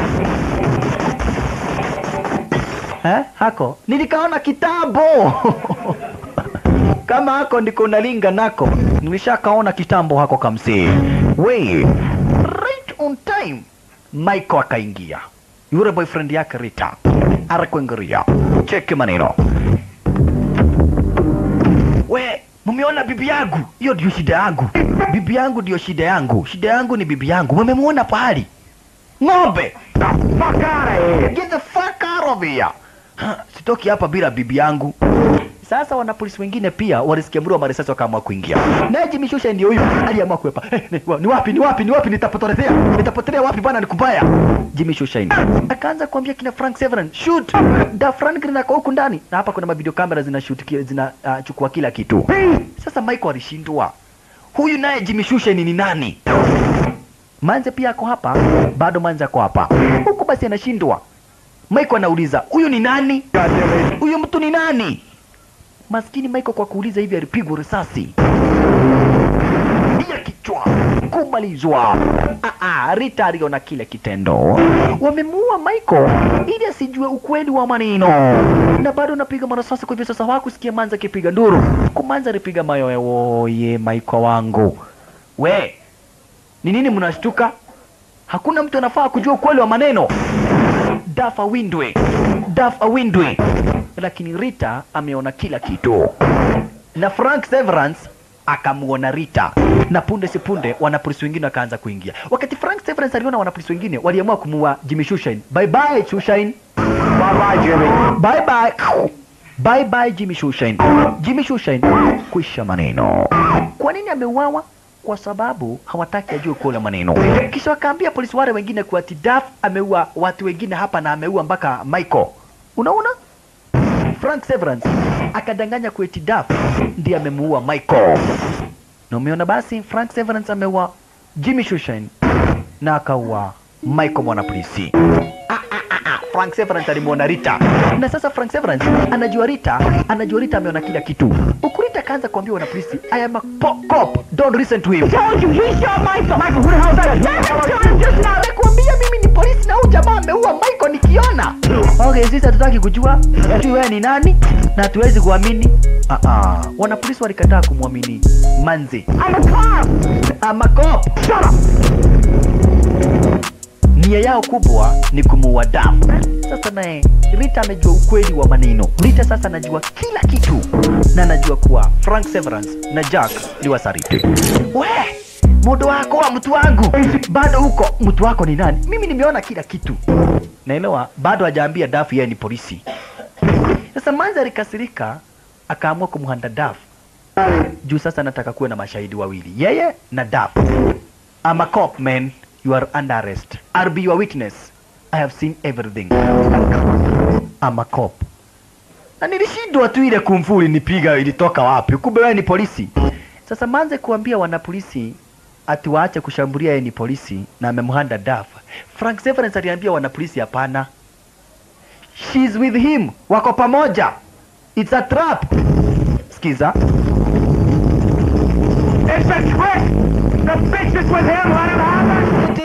Eh? Hako. Nilikaona kitambo. Kama hako ndiko unalinga nako. Nilishakaona kitambo hako kamsi. We. Right on time. Michael akaingia. Yule boyfriend yake Rita. Arakuingiria. Cheki maneno. We, mumeona bibi yangu? Hiyo ndio shida yangu. Bibi yangu ndio shida yangu. Shida yangu ni bibi yangu. Mumemuona pahali? Ng'ombe. The fuck out of here. Get the fuck out of here. Ha, Sitoki hapa bila bibi yangu. Sasa wanapolisi wengine pia walisikia mlio wa marisasi wakaamua kuingia. Naye Jimmy Shusha ndio huyu aliamua kuepa. Eh, ni, wa- ni wapi ni wapi ni wapi nitapotelea? Nitapotelea wapi bwana nikubaya? Jimmy Shusha akaanza kuambia kina Frank Severin, shoot. Da Frank Green ako huku ndani. Na hapa kuna mavideo kamera zina shoot kila zina uh, chukua kila kitu. Sasa Michael alishindwa. Huyu naye Jimmy Shusha ni nani? Manze pia ako hapa, bado Manze ako hapa. Huku basi anashindwa. Michael anauliza, huyu ni nani? Huyu mtu ni nani? Maskini Michael kwa kuuliza hivi alipigwa risasi ya kichwa kumalizwa. Ah, ah, Rita aliona kile kitendo. Wamemuua Michael ili asijue ukweli wa maneno, na bado napiga marasasi. Kwa hivyo sasa hawakusikia Manza akipiga nduru. Kumanza alipiga mayowe, woye Michael wangu, we ni nini mnashtuka? Hakuna mtu anafaa kujua ukweli wa maneno. Dafa windwe, Dafa windwe. Lakini Rita ameona kila kitu, na Frank Severance akamuona Rita, na punde si punde wanapolisi wengine wakaanza kuingia. Wakati Frank Severance aliona wanapolisi wengine waliamua kumuua Jimmy Shushain. Bye bye Shushain, bye bye Jimmy, bye bye bye bye Jimmy Shushain. Jimmy Shushain, kwisha maneno. Kwa nini ameuawa? Kwa sababu hawataki ajue kula maneno. Kisha wakaambia polisi wale wengine kuwa ati Duff ameua watu wengine hapa na ameua mpaka Michael. Unaona? Frank Severance akadanganya kuwa eti Duff ndiye amemuua Michael. Na umeona basi Frank Severance ameua Jimmy Shushain na akaua Michael mwanapolisi. Ah, ah, ah, ah. Frank Severance alimwona Rita na sasa Frank Severance anajua Rita, anajua Rita ameona kila kitu. Huku Rita akaanza kuambia wanapolisi, I am a po- cop, don't listen to him. told you he shot Michael. Michael, who the hell is that? just now. Nakwambia mimi ni polisi na huyu jamaa ameua Michael nikiona. Okay, sisi hatutaki kujua ati wewe ni nani na hatuwezi kuamini. Ah ah, wanapolisi walikataa kumwamini Manzi. I'm a cop. I'm a cop. Shut up. Nia yao kubwa ni kumuua Duff. Sasa naye Rita amejua ukweli wa maneno. Rita sasa anajua kila kitu na anajua kuwa Frank Severance na Jack ni wasaliti. We, mudo wako wa mtu wangu bado huko. Mtu wako ni nani? Mimi nimeona kila kitu. Naelewa, bado hajaambia Duff yeye ni polisi. Sasa Manzi alikasirika, akaamua kumhanda Duff juu sasa anataka kuwe na mashahidi wawili, yeye na Duff. I'm a cop man, you are under arrest. I'll be your witness. I have seen everything. I'm a cop. Na nilishindwa tu ile kumfu ilinipiga ilitoka wapi? Kumbe wewe ni polisi. Sasa manze kuambia wanapolisi ati waache kushambulia yeye ni polisi na amemhanda Duff. Frank Severance aliambia wanapolisi hapana. She's with him. Wako pamoja. It's a trap. Sikiza. It's a trick! The bitch is with him, let him have it! It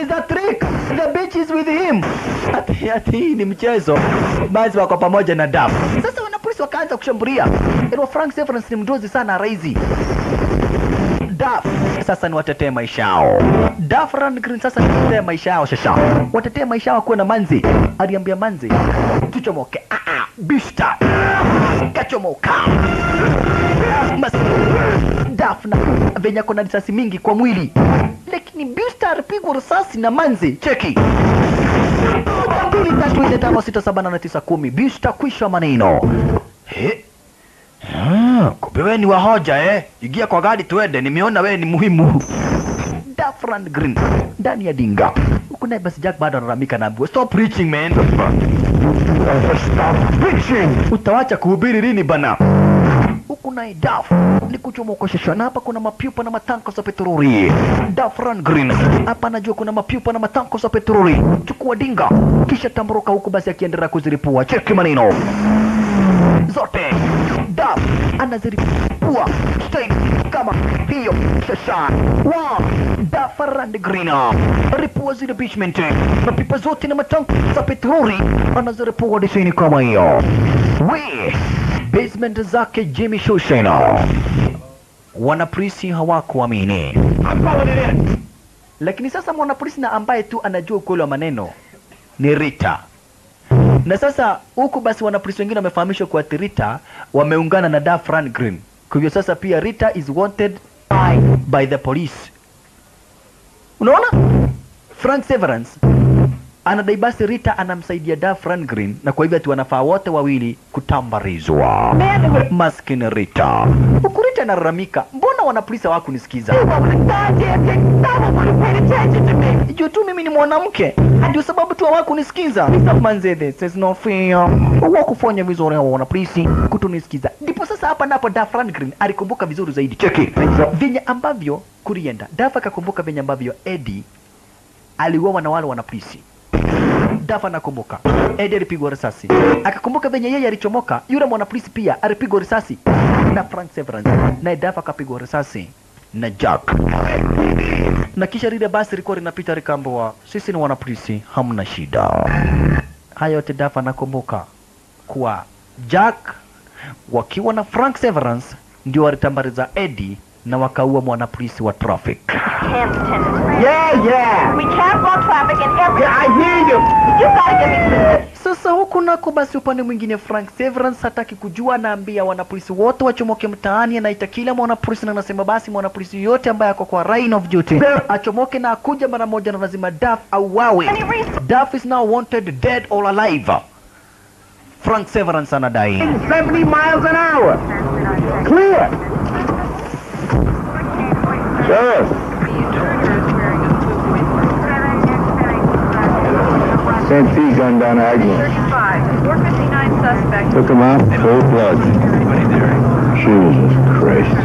is a trick. The bitch is with him. Ati, ati hii ni mchezo. Basi wako pamoja na Duff. Sasa wanapolisi wakaanza kushambulia. Ilo Frank Severance ni mdozi sana raizi. Duff sasa ni watetee maisha yao. Duff Rundgren sasa ni watetee maisha yao shasha. Watetee maisha yao kuwa na Manzi. Aliambia Manzi, tuchomoke. Ah ah, bista. Kachomoka. Basi Duff na venye ako na risasi mingi kwa mwili. Lakini Bista alipigwa risasi na Manzi. Cheki. Moja, mbili, tatu, nne, tano, sita, saba, nane, tisa, kumi. Bista kwisha maneno. He? Ah, kumbe wewe ni wahoja eh? Ingia kwa gari tuende, nimeona wewe ni muhimu. Dafran Green ndani ya dinga. Huku naye basi Jack bado analalamika na ambiwa stop preaching man. Stop bitching! Utawacha kuhubiri lini bana? Huku naye Daf ni kuchomokoshesha na hapa kuna mapiupa na matanko za petroli. Dafran Green hapa anajua kuna mapiupa na matanko za petroli. Chukua dinga kisha tamburuka huku basi akiendelea kuziripua. Cheki maneno zote Daf anaziripua style kama hiyo sasa. Wow, Dafran Green ripua zile bishment mapipa zote na matanko za petroli anaziripua disini kama hiyo. We basement zake Jimmy Shushena wanapolisi hawakuamini, lakini sasa mwanapolisi na ambaye tu anajua ukweli wa maneno ni Rita. Na sasa huku basi wanapolisi wengine wamefahamishwa kuwa ati Rita wameungana na Duff Rundgren. Kwa hivyo sasa pia Rita is wanted by, by the police. Unaona? Frank Severance anadai basi Rita anamsaidia Duff Rundgren na kwa hivyo ati wanafaa wote wawili kutambarizwa. Maskini Rita. Huku Rita analalamika, mbona wanapolisi hawakunisikiza? Juu tu mimi ni mwanamke, ndio sababu tu hawakunisikiza. Manze, this is not fair. Hawakufanya vizuri hao wanapolisi kutunisikiza. Ndipo sasa hapa napo Duff Rundgren alikumbuka vizuri zaidi. Cheki venye ambavyo kulienda. Duff akakumbuka venye ambavyo Eddie aliuawa na wale wanapolisi. Duff anakumbuka Eddie alipigwa risasi, akakumbuka venye yeye alichomoka, yule mwanapolisi pia alipigwa risasi na Frank Severance, naye Duff akapigwa risasi na Jack, na kisha lile basi lilikuwa linapita likaambiwa, sisi ni wanapolisi, hamna shida. Haya yote Duff anakumbuka kuwa Jack wakiwa na Frank Severance ndio walitambariza Eddie na wakaua mwanapolisi wa traffic. Yeah, yeah. We can't block traffic in every. Yeah, I hear you. You gotta give me some. Sasa huku nako basi, upande mwingine Frank Severance hataki kujua, anaambia wanapolisi wote wachomoke mtaani, anaita kila mwanapolisi na anasema basi mwanapolisi yote ambaye ako kwa line of duty achomoke na akuja mara moja, na lazima Duff auawe. Duff is now wanted dead or alive. Frank Severance anadai 70 miles an hour. Clear. Sheriff. Santee gunned down Agnew. 459 suspects. Took him out cold blood. Jesus Christ.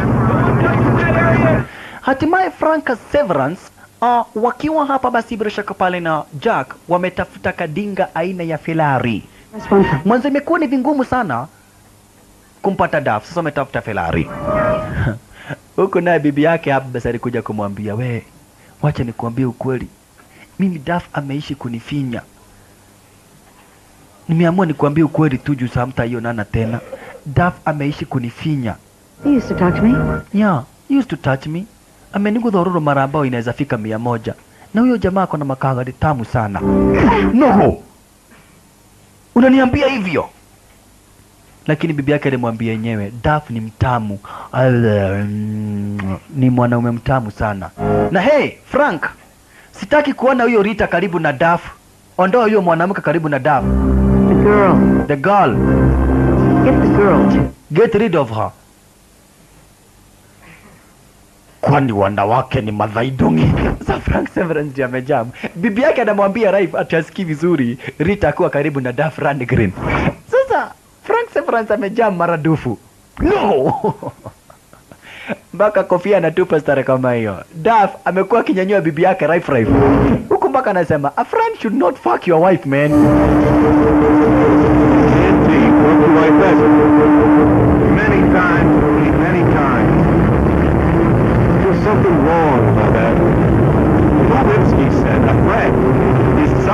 Hatimaye Frank Severance uh, wakiwa hapa basi bila shaka pale na Jack wametafuta kadinga aina ya Ferrari. Mwanzo imekuwa ni vingumu sana kumpata Duff, sasa wametafuta Ferrari. Huko naye bibi yake hapa basi alikuja kumwambia, we, wacha nikuambie ukweli, mimi Duff ameishi kunifinya. Nimeamua nikuambie ukweli tu juu saa hamtaionana tena. Duff ameishi kunifinya. He used to talk to me. Yeah, he used to touch me. Ameniguza ururu mara ambayo inaweza fika mia moja. Na huyo jamaa ako na makangari tamu sana. No! Unaniambia hivyo? Lakini bibi yake alimwambia yenyewe, Duff ni mtamu. Ala, mm, Ni mwanaume mtamu sana. Na hey, Frank, sitaki kuona huyo Rita karibu na Duff. Ondoa huyo mwanamke karibu na Duff. The girl. The girl, Get the girl. get rid of her. kwani wanawake ni madhaidungi. Sasa Frank Severance ndiye amejam. Bibi yake anamwambia Raif ati asikii vizuri Rita akuwa karibu na Duff Rundgren. Sasa Frank Severance amejam maradufu. No! mpaka kofia anatupa stare kama hiyo. Duff amekuwa akinyanyua bibi yake Raif Raif. Huku mpaka anasema a friend should not fuck your wife man. Santee, won't you like that? Many times, Louis, many times. There's something wrong about that. Lewinsky said a friend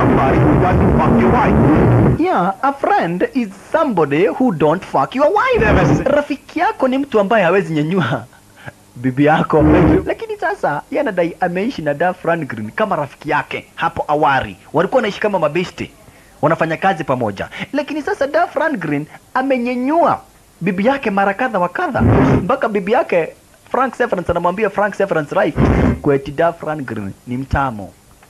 somebody who doesn't fuck your wife. Yeah, a friend is somebody who don't fuck your wife. Rafiki yako ni mtu ambaye hawezi nyanyua bibi yako, lakini sasa yeye anadai ameishi na Duff Rundgren kama rafiki yake hapo awali, walikuwa wanaishi kama mabesti, wanafanya kazi pamoja, lakini sasa Duff Rundgren amenyenyua bibi yake mara kadha wa kadha, mpaka bibi yake Frank Severance anamwambia Frank Severance right, kweti Duff Rundgren ni mtamu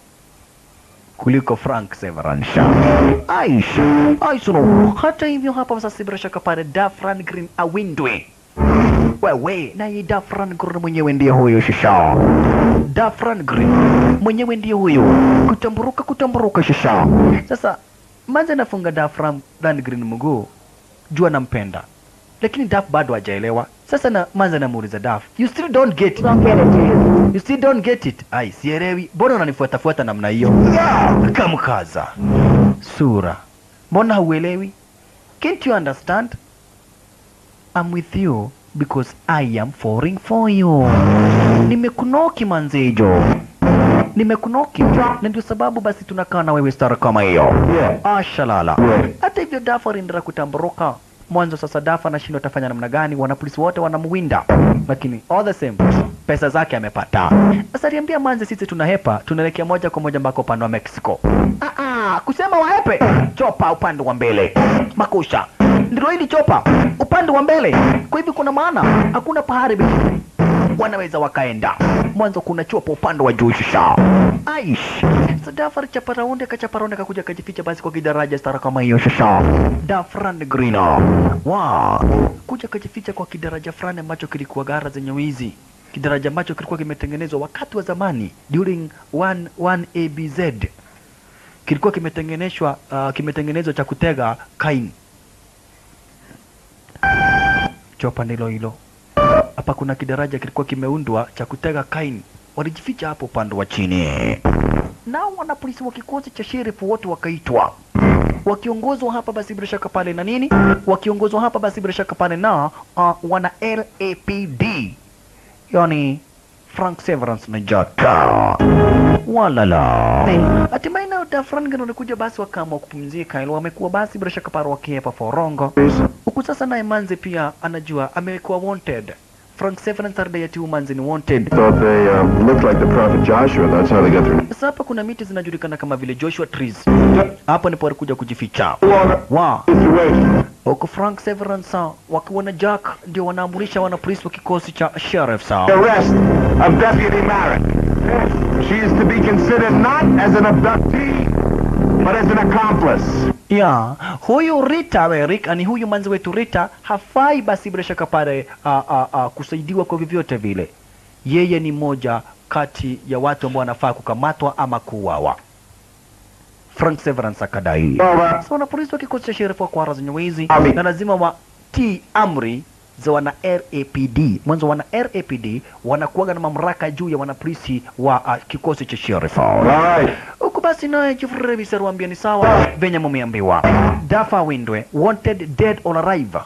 kuliko Frank Severance. Aisha, Aisha no. Hata hivyo hapa sasa bila shaka pale Duff Rundgren awindwe. Wewe naye Duff Rundgren mwenyewe ndiye huyo shisha. Duff Rundgren mwenyewe ndiye huyo. Kutamburuka kutamburuka shisha. Sasa manze nafunga Duff Ram- Rundgren mguu jua nampenda. Lakini Duff bado hajaelewa. Sasa na manze namuuliza Duff, you still don't get it. Don't get it, do you? You still don't get it. Ai, sielewi. Mbona unanifuatafuata namna hiyo? Kamkaza. Sura. Mbona hauelewi? Can't you understand? I'm with you because I am falling for you. Nimekunoki manzejo. Nimekunoki. Na ndio sababu basi tunakaa na wewe star kama hiyo. Yeah. Ashalala. Yeah. Hata hivyo Dafa aliendelea kutamburuka. Mwanzo sasa Dafa anashindwa atafanya namna gani, wanapolisi wote wanamwinda, lakini all the same pesa zake amepata. Sasa aliambia Manze, sisi tunahepa, tunaelekea moja kwa moja mpaka upande wa Mexico. Ah, ah, kusema wahepe, chopa upande wa mbele, makusha ndilo hili chopa upande wa mbele. Kwa hivyo kuna maana hakuna pahali pengine wanaweza wakaenda. Mwanzo kuna chopa upande wa juu shisha. Aish. Sadafar chaparaundi kachaparaundi kakuja kajificha basi kwa kidaraja stara kama hiyo shisha. Dafran Grino. Wow. Kuja kajificha kwa kidaraja fulani ambacho kilikuwa gara zenye wizi. Kidaraja ambacho kilikuwa kimetengenezwa wakati wa zamani during 1 1 ABZ. Kilikuwa kimetengenezwa uh, kimetengenezwa cha kutega kain. Chopa ndilo hilo hapa kuna kidaraja kilikuwa kimeundwa cha kutega kaini. Walijificha hapo upande wa chini, nao wanapolisi wa kikosi cha sherifu wote wakaitwa, wakiongozwa hapa basi bila shaka pale na nini, wakiongozwa hapa basi bila shaka pale na uh, wana LAPD, yani Frank Severance na Jata walala. Hatimaye nao Dafrangan walikuja basi wakaamua kupumzika, ili wamekuwa basi bila shaka pale wakiepa forongo huku sasa naye Manze pia anajua amekuwa wanted. Frank Severance alidai ati huyu Manze ni wanted. Thought they uh, looked like the prophet Joshua. That's how they got their Sasa hapa kuna miti zinajulikana kama vile Joshua trees. Hapo ndipo walikuja kujificha. Wa situation. huku Frank Severance ah, wakiwa na Jack ndio wanaamurisha wanapolisi wa kikosi cha sheriff sa Arrest of Deputy Merrick. She is to be considered not as an abductee, but as an accomplice. ya huyu Rita we Rick, ani huyu manzi wetu Rita hafai basi bila shaka pale ah, ah, ah, kusaidiwa kwa vyovyote vile. Yeye ni moja kati ya watu ambao wanafaa kukamatwa ama kuuawa. Frank Severance akadai. Sasa wanapolisi wa kikosi cha sherifu wa kwara zenye wizi Ami. na lazima watii amri za wana RAPD. Mwanzo wana RAPD wanakuwaga na mamlaka juu ya wanapolisi wa uh, kikosi cha sherifu. Right. Huku basi naye Chief Revisor waambia ni sawa venye mumeambiwa. Dafa Windwe wanted dead on arrival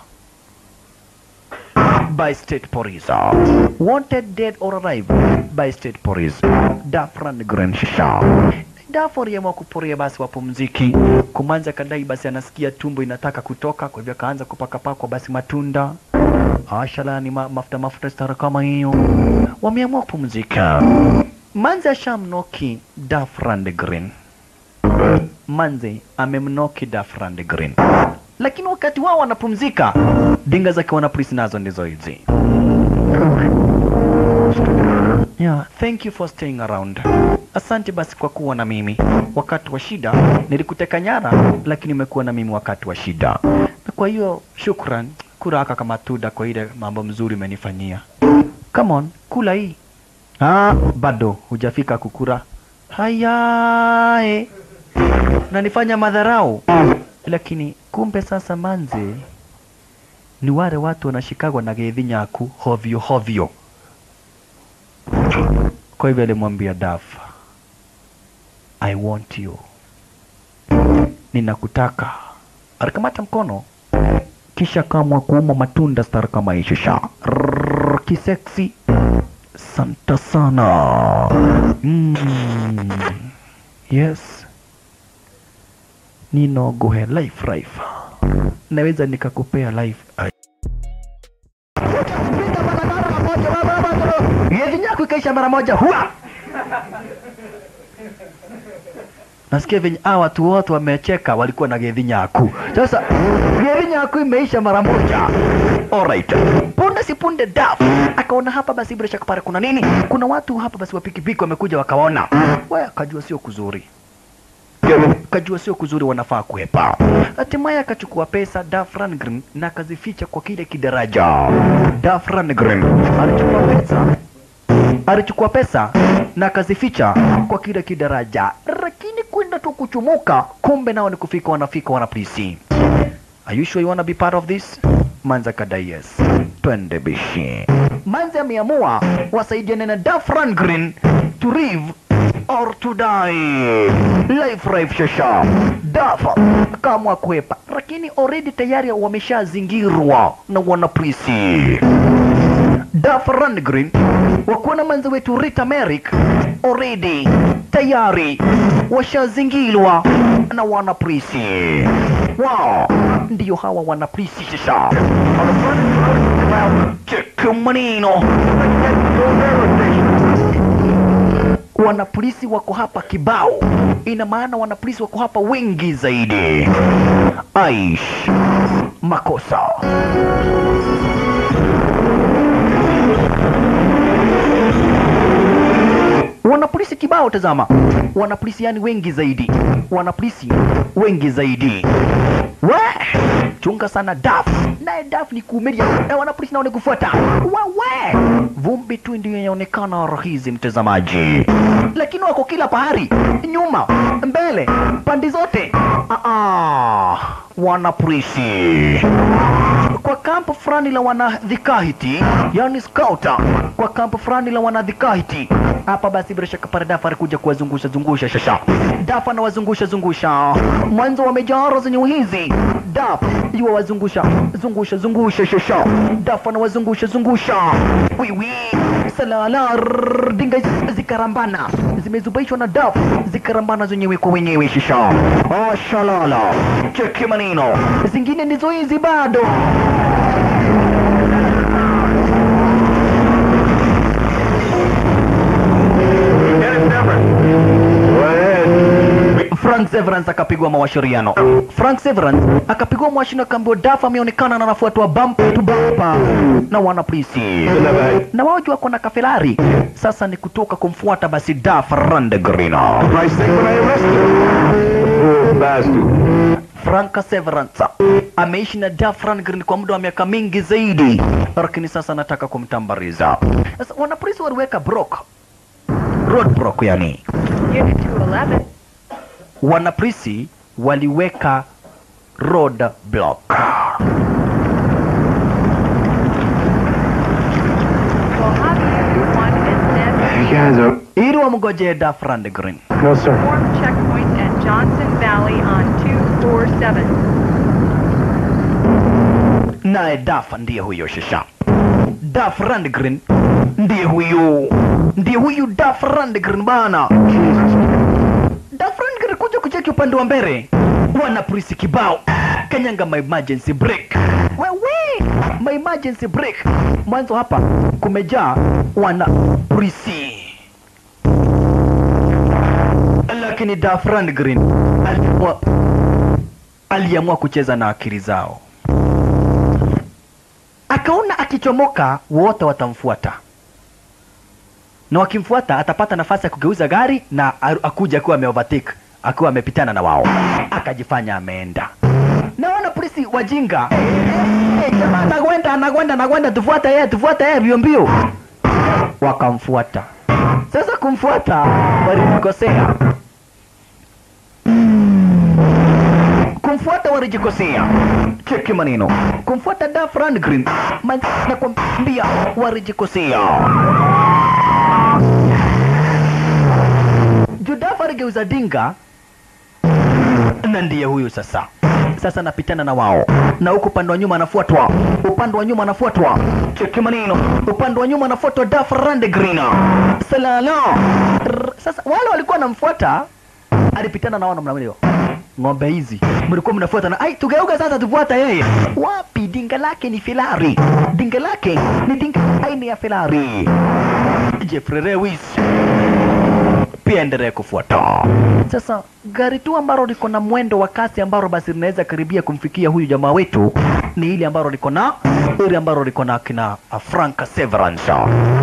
by state police. Wanted dead on arrival by state police. Dafran Grand Shisha. Dafa aliamua kuporia basi wapumziki. Kumanza kadai basi anasikia tumbo inataka kutoka, kwa hivyo akaanza kupakapakwa basi matunda ashala ni ma, mafuta mafuta stara kama hiyo. Wameamua kupumzika. Manze ashamnoki Dafran Green. Manze amemnoki Dafran Green. Lakini wakati wao wanapumzika, dinga zake wanapolisi nazo ndizo hizi. Yeah, thank you for staying around. Asante basi kwa kuwa na mimi wakati wa shida. Nilikuteka nyara, lakini umekuwa na mimi wakati wa shida, na kwa hiyo shukran. Kula aka kama tuda kwa ile mambo mzuri umenifanyia. Come on, kula hii. Ah, bado hujafika kukura. Haya, eh. Nanifanya madharau. Lakini kumbe sasa manze ni wale watu wanashikagwa na gedhi nyaku hovyo hovyo. Kwa hivyo alimwambia Daf, I want you, ninakutaka. Alikamata mkono kisha kamwa kuuma matunda star kama ishisha kiseksi. Santa sana. Mm. Yes. ninoguhe life life naweza nikakupea life Gezi yako ikaisha mara moja hua nasikia venye hawa watu wote wamecheka walikuwa na gedhi nyaku sasa gedhi nyaku imeisha mara moja alright punde si punde daf akaona hapa basi bila shaka pale kuna nini kuna watu hapa basi wa pikipiki wamekuja wakaona we akajua sio kuzuri kajua sio kuzuri wanafaa kuepa hatimaye akachukua pesa Duff Rundgren na akazificha kwa kile kidaraja Duff Rundgren alichukua pesa alichukua pesa na akazificha kwa kile kidaraja, lakini kwenda tu kuchumuka, kumbe nao ni kufika, wanafika wanapolisi. Are you sure you wanna be part of this? Manza kadai yes. Twende bishi. Manza ameamua wasaidiane na Duff Rundgren to live or to die. Life life shasha. Duff akaamua kuepa, lakini already tayari wameshazingirwa na wanapolisi. Duff Rundgren wakuwa na manzi wetu Rita Merrick already tayari washazingilwa na wanapolisi. Wow, ndiyo hawa wanapolisi sasa. Cheki maneno. Wanapolisi wako hapa kibao, ina maana wanapolisi wako hapa wengi zaidi. Aish, makosa. wanapolisi kibao, tazama, wanapolisi yani wengi zaidi, wanapolisi wengi zaidi. We chunga sana Daf, naye Daf ni kuumilia na wanapolisi nao ni kufuata. Wewe vumbi tu ndio inaonekana rahizi, mtazamaji, lakini wako kila pahari, nyuma, mbele, pande zote. Ah, ah, wanapolisi kwa kampu fulani la wanadhikahiti, yani skauta, kwa kampu fulani la wanadhikahiti hapa. Basi bila shaka pale Dafa alikuja kuwazungusha zungusha shasha. Dafa anawazungusha zungusha, mwanzo wamejaa zenye hizi. Dafa iwa wazungusha zungusha zungusha shasha. Dafa anawazungusha zungusha, wiwi salala rrrr, dinga zikarambana, zimezubaishwa na Daf zikarambana zenyewe kwa wenyewe shasha. Oh, shalala, cheki maneno, zingine ndizo hizi bado Frank Severance akapigwa mawashiriano. Frank Severance akapigwa mawashiriano, akaambiwa Dafa ameonekana na anafuatwa bumper to bumper na wanapolisi, na wao wako na kafelari. Sasa ni kutoka kumfuata basi Dafa Rundgren. Price thing when I arrested him. The poor bastard. Frank Severance ameishi na Duff Rundgren kwa muda wa miaka mingi zaidi, lakini sasa anataka kumtambariza. Sasa wanapolisi waliweka block, road block yani Unit 211. wanapolisi waliweka road block. Mojave 1 and San You guys are... ili wamngojee Duff Rundgren. No, sir. Form checkpoint at Johnson Valley on 247. naye Duff ndiye huyo shisha. Duff Rundgren ndiye huyu, ndiye huyu Duff Rundgren bana. Duff Rundgren kuja kucheki upande wa mbele, wana polisi kibao kanyanga my emergency brake. Wewe, my emergency brake. Mwanzo hapa kumejaa wana polisi, lakini Duff Rundgren aliamua aliamua kucheza na akili zao akaona akichomoka wote watamfuata na wakimfuata atapata nafasi ya kugeuza gari na a- akuja akiwa ameovertake akiwa amepitana na wao akajifanya ameenda naona polisi wajinga hey, jamaa anakwenda anakwenda anakwenda tufuate yeye tufuate yeye mbio mbio wakamfuata sasa kumfuata walikosea kumfuata walijikosea. Cheki maneno, kumfuata Duff Rundgren man- na kwambia walijikosea. Juu Duff aligeuza dinga na ndiye huyu sasa. Sasa napitana na wao na huku upande wa nyuma anafuatwa, upande wa nyuma anafuatwa. Cheki maneno, upande wa nyuma anafuatwa Duff Rundgren. Salala. R- Sasa wale walikuwa wanamfuata, alipitana na wao namna hiyo ng'ombe hizi mlikuwa mnafuata na ai tugeuka sasa tufuata yeye wapi dinga lake ni Ferrari dinga lake ni dinga aina ya Ferrari Jeffrey Lewis pia endelee kufuata sasa gari tu ambalo liko na mwendo wa kasi ambalo basi linaweza karibia kumfikia huyu jamaa wetu ni ile ambalo liko na ile ambalo liko na kina uh, Frank Severance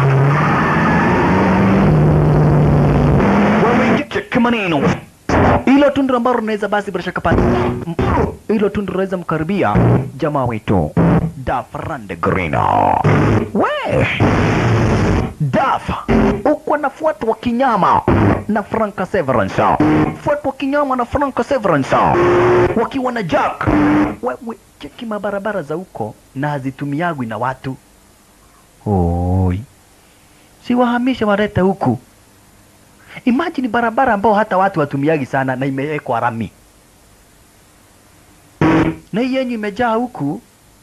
wewe cheki maneno hilo tundu ambalo linaweza basi bila shaka pale m- hilo tundu linaweza mkaribia jamaa wetu Dafrande Green we Daf uko na fuatwa kinyama na Franka Severance, fuatwa kinyama na Franka Severance wakiwa na Jack. Wewe cheki mabarabara za huko na hazitumiagwi na watu. Oi, si wahamisha walete huku. Imagine barabara ambao hata watu watumiagi sana na imewekwa rami na hii yenyu imejaa huku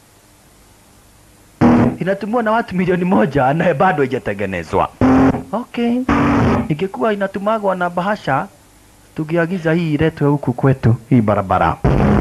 inatumiwa na watu milioni moja na bado haijatengenezwa. Okay, ingekuwa inatumagwa na bahasha, tungeagiza hii iletwe huku kwetu, hii barabara.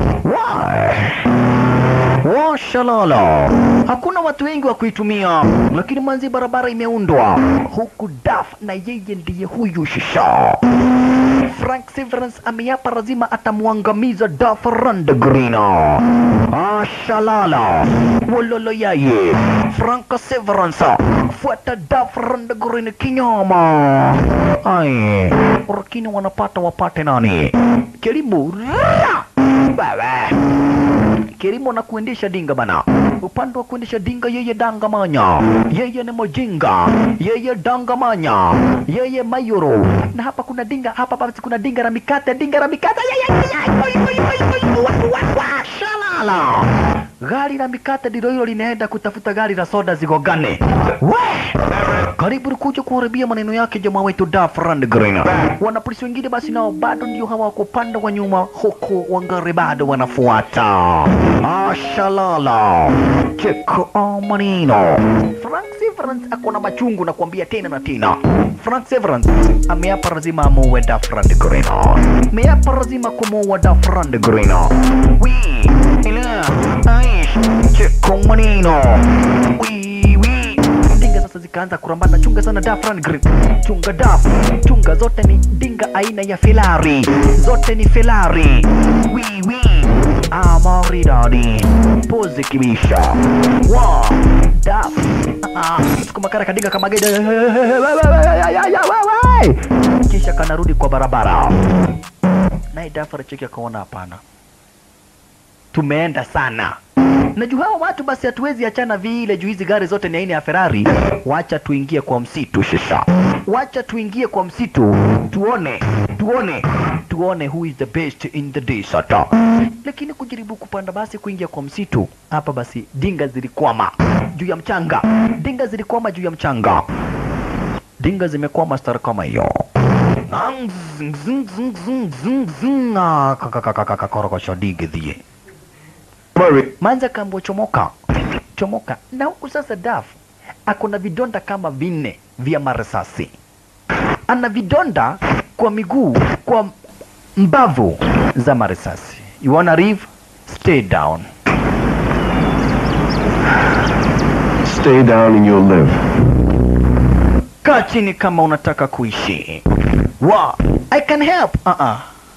Washalala, hakuna watu wengi wa kuitumia, lakini manzi barabara imeundwa huku. Daf na yeye ndiye huyu shisha Frank Severance ameapa lazima atamwangamiza Duff Randgreen. Ashalala wololo yaye Frank Severance fuata Duff Randgreen kinyama. Ai, lakini wanapata wapate nani? Kelimu Ra! baba Kirimo na kuendesha dinga bana. Upande wa kuendesha dinga yeye dangamanya, yeye ni mojinga, yeye dangamanya, yeye mayoro. Na hapa kuna dinga, hapa basi kuna dinga la mikate, dinga la mikate. Yeye yeye, oi, oi, oi, oi, wa, wa, wa, shalala. Gari la mikate ndilo hilo linaenda kutafuta gari la soda zigogane. We! Karibu kuja kuharibia maneno yake jamaa wetu Duff Rundgren. Wanapolisi wengine basi nao bado ndio hawa wako upande wa nyuma, huku wangari bado wanafuata. Ashalala cheko manino. Frank Severance ako na machungu na kuambia tena na tena. Frank Severance ameapa lazima amuue Duff Rundgren. Ameapa lazima kumuua Duff Rundgren. Wi ila aish cheko manino. Wi wi dinga sasa zikaanza kurambana. Chunga sana Duff Rundgren, chunga Duff, chunga zote ni dinga aina ya Ferrari, zote ni Ferrari. Wi wi amaridadi pozi kibisha wa Duff sukuma kara kadinga kama gede kisha kanarudi kwa barabara, naye Duff alicheki akaona hapana, tumeenda sana na juu hawa watu basi hatuwezi achana vile juu hizi gari zote ni aina ya Ferrari. Wacha tuingie kwa msitu shisha, wacha tuingie kwa msitu tuone, tuone, tuone who is the best in the desert. Lakini kujaribu kupanda basi kuingia kwa msitu hapa, basi dinga zilikwama juu ya mchanga, dinga zilikwama juu ya mchanga, dinga zimekwama star kama hiyo korokosho digidhie manza kambo chomoka chomoka na huku sasa Daf ako na vidonda kama vinne vya marisasi ana vidonda kwa miguu kwa mbavu za marisasi you wanna live stay down Stay down and you'll live. kaa chini kama unataka kuishi wa I can help uh -uh.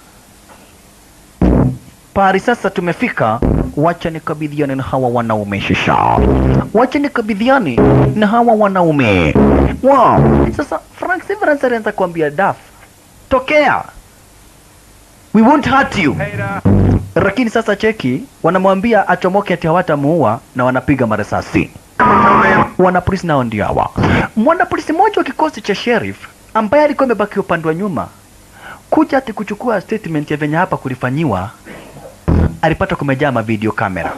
pahali sasa tumefika wacha nikabidhiane na hawa wanaume shisha wacha nikabidhiane na hawa wanaume wow. sasa Frank Severance alianza kuambia Duff tokea we won't hurt you lakini sasa cheki wanamwambia achomoke ati hawatamuua na wanapiga marisasi wanapolisi nao ndio hawa mwanapolisi mmoja wa kikosi cha sheriff ambaye alikuwa amebaki upande wa nyuma kuja ati kuchukua statement ya venye hapa kulifanyiwa alipata kumejaa mavideo kamera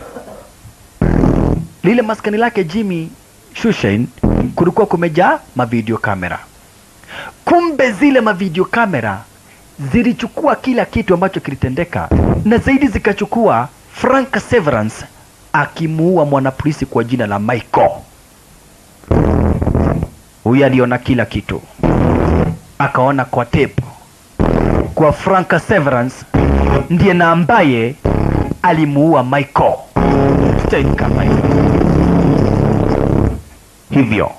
lile maskani lake Jimmy Shushain kulikuwa kumejaa mavideo kamera kumbe zile mavideo kamera zilichukua kila kitu ambacho kilitendeka na zaidi zikachukua Frank Severance akimuua mwanapolisi kwa jina la Michael. Huyu aliona kila kitu, akaona kwa tape kwa Frank Severance ndiye na ambaye alimuua Michael Stein kama hivyo hivyo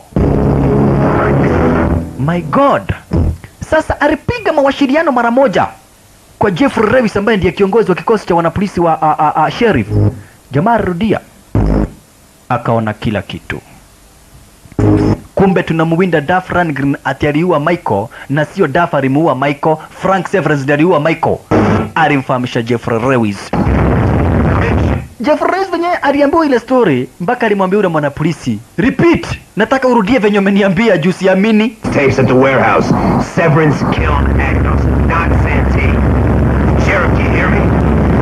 my god sasa alipiga mawasiliano mara moja kwa Jeffrey Revis ambaye ndiye kiongozi wa kikosi cha wanapolisi wa a, a, a, sheriff jamaa alirudia akaona kila kitu kumbe tunamwinda Duff Rangren ati aliua Michael na sio Duff alimuua Michael Frank Severance ndiye aliua Michael alimfahamisha Jeffrey Revis Jeffrey Revis venye aliambiwa ile story mpaka alimwambia yule mwanapolisi repeat nataka urudie venye umeniambia juu siamini Tapes at the warehouse. Severance killed Agnos, not Santee. Sheriff, do you hear me?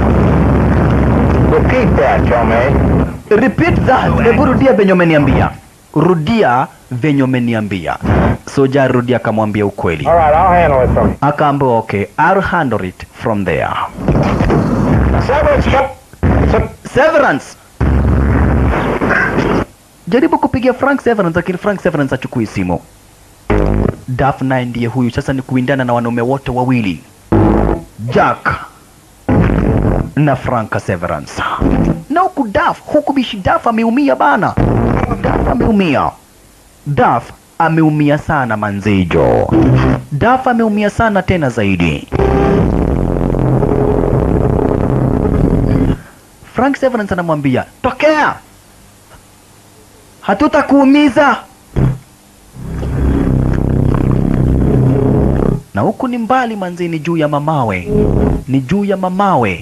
Repeat that, Tomei. repeat that hebu rudia venye umeniambia rudia venye umeniambia soja alirudia akamwambia ukweli All right, I'll handle it from you. akaambiwa okay I'll handle it from there Severance, come. Severance jaribu kupigia Frank Severance lakini Frank Severance achukui simu Duff naye ndiye huyu sasa ni kuindana na wanaume wote wawili Jack na Frank Severance na huku Duff huku bishi Duff ameumia bana Duff ameumia Duff ameumia sana manzejo Duff ameumia sana tena zaidi Frank Severance anamwambia tokea, hatutakuumiza. Na huku ni mbali manzi, ni juu ya mamawe, ni juu ya mamawe.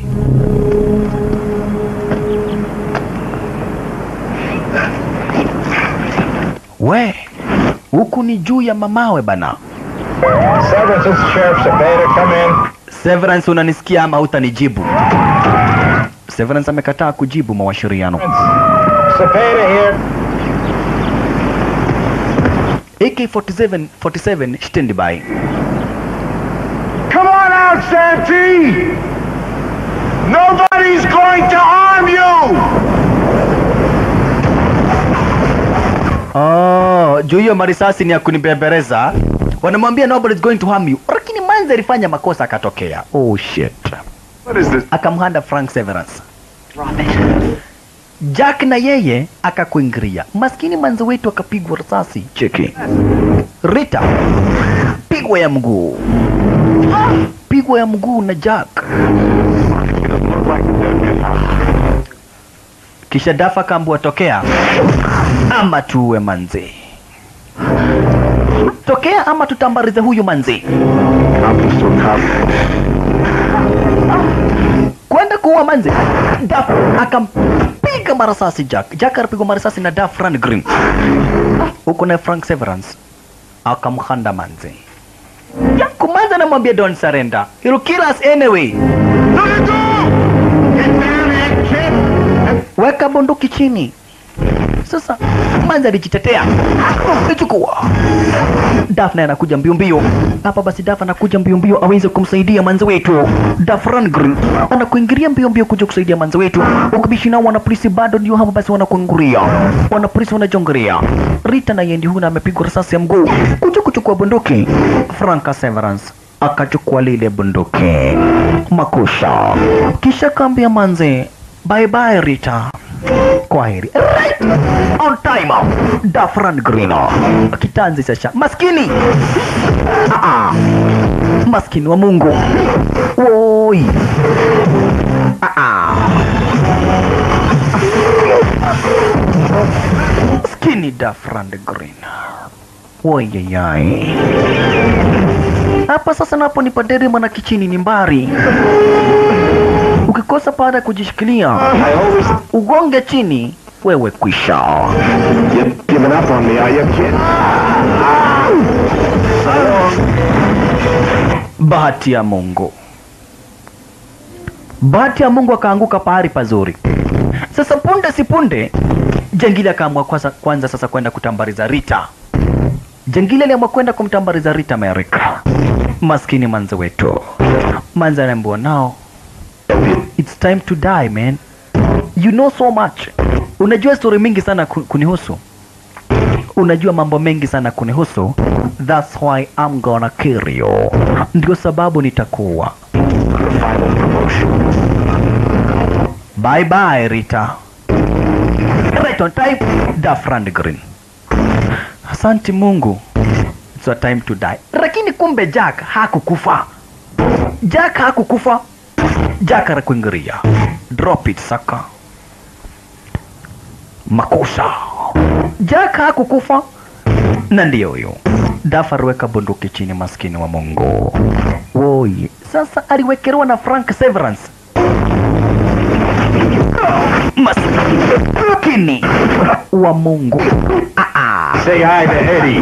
We, huku ni juu ya mamawe bana. Severance, this is Sheriff Cepeda. Come in. Severance, unanisikia ama hutanijibu? Severance amekataa kujibu mawasiliano. Cepeda here. AK47 47 standby. Come on out, Santee! Nobody's going to harm you! Oh, juu hiyo marisasi ni ya kunibebereza. Wanamwambia nobody's going to harm you. Lakini manzi alifanya makosa akatokea. Oh shit. What is this? Akamhanda Frank Severance. Jack na yeye akakuingiria. Maskini manzi wetu akapigwa risasi. Cheki. Rita pigwa ya mguu. Pigwa ya mguu na Jack. Kisha Dafa kaambua tokea ama tuue manzi. Tokea ama tutambarize huyu manzi. Cop to cop. kwenda kuua manzi. Daf akampiga marasasi Jack. Jack alipigwa marasasi na Daf Green huko na Frank Severance akamhanda manzi. Kumanza anamwambia don't surrender, he'll kill us anyway. Weka bunduki chini. Sasa manzi alijitetea, ichukua. Daf naye anakuja mbio mbio hapa. Basi Daf anakuja mbio mbio aweze kumsaidia manzi wetu. Daf Rangren anakuingilia mbio mbio kuja kusaidia manzi wetu. Ukibishi nao wanapolisi bado ndio hapo, basi wanakuingilia, wanapolisi wanajongerea. Rita na yendi huna amepigwa risasi ya mguu kuja kuchukua bunduki. Franka Severance akachukua lile bunduki makusha, kisha kaambia manzi bye bye Rita kwaheri right on time Dafran Green kitanzi sasa maskini ah -ah. maskini wa Mungu woi ah -ah. maskini Dafran Green woi yai hapa sasa napo ni paderi mwana kichini ni mbari ukikosa baada ya kujishikilia ugonge chini wewe kwisha You've given up on me, are you, kid? bahati ya Mungu. Bahati ya Mungu akaanguka pahali pazuri. Sasa punde si punde, Jangili akaamua kwanza, kwanza sasa kwenda kutambariza Rita. Jangili aliamua kwenda kumtambariza Rita Amerika. Maskini manze wetu, manze anaambiwa nao, it's time to die man, you know so much. Unajua story mingi sana ku- kunihusu unajua mambo mengi sana kunihusu, that's why I'm gonna kill you. Ndio sababu nitakuwa final promotion. Bye bye, Rita. Right on time, Dafran Green. Asante Mungu. It's your time to die. Lakini kumbe Jack hakukufa. Jack hakukufa. Jack anakuingiria. Drop it saka. Makosa. Jack hakukufa. Na ndio huyo. Daf aliweka bunduki chini, maskini wa Mungu. Woi, sasa aliwekelewa na Frank Severance maskini wa Mungu. Ah, ah. Say hi to Eddie.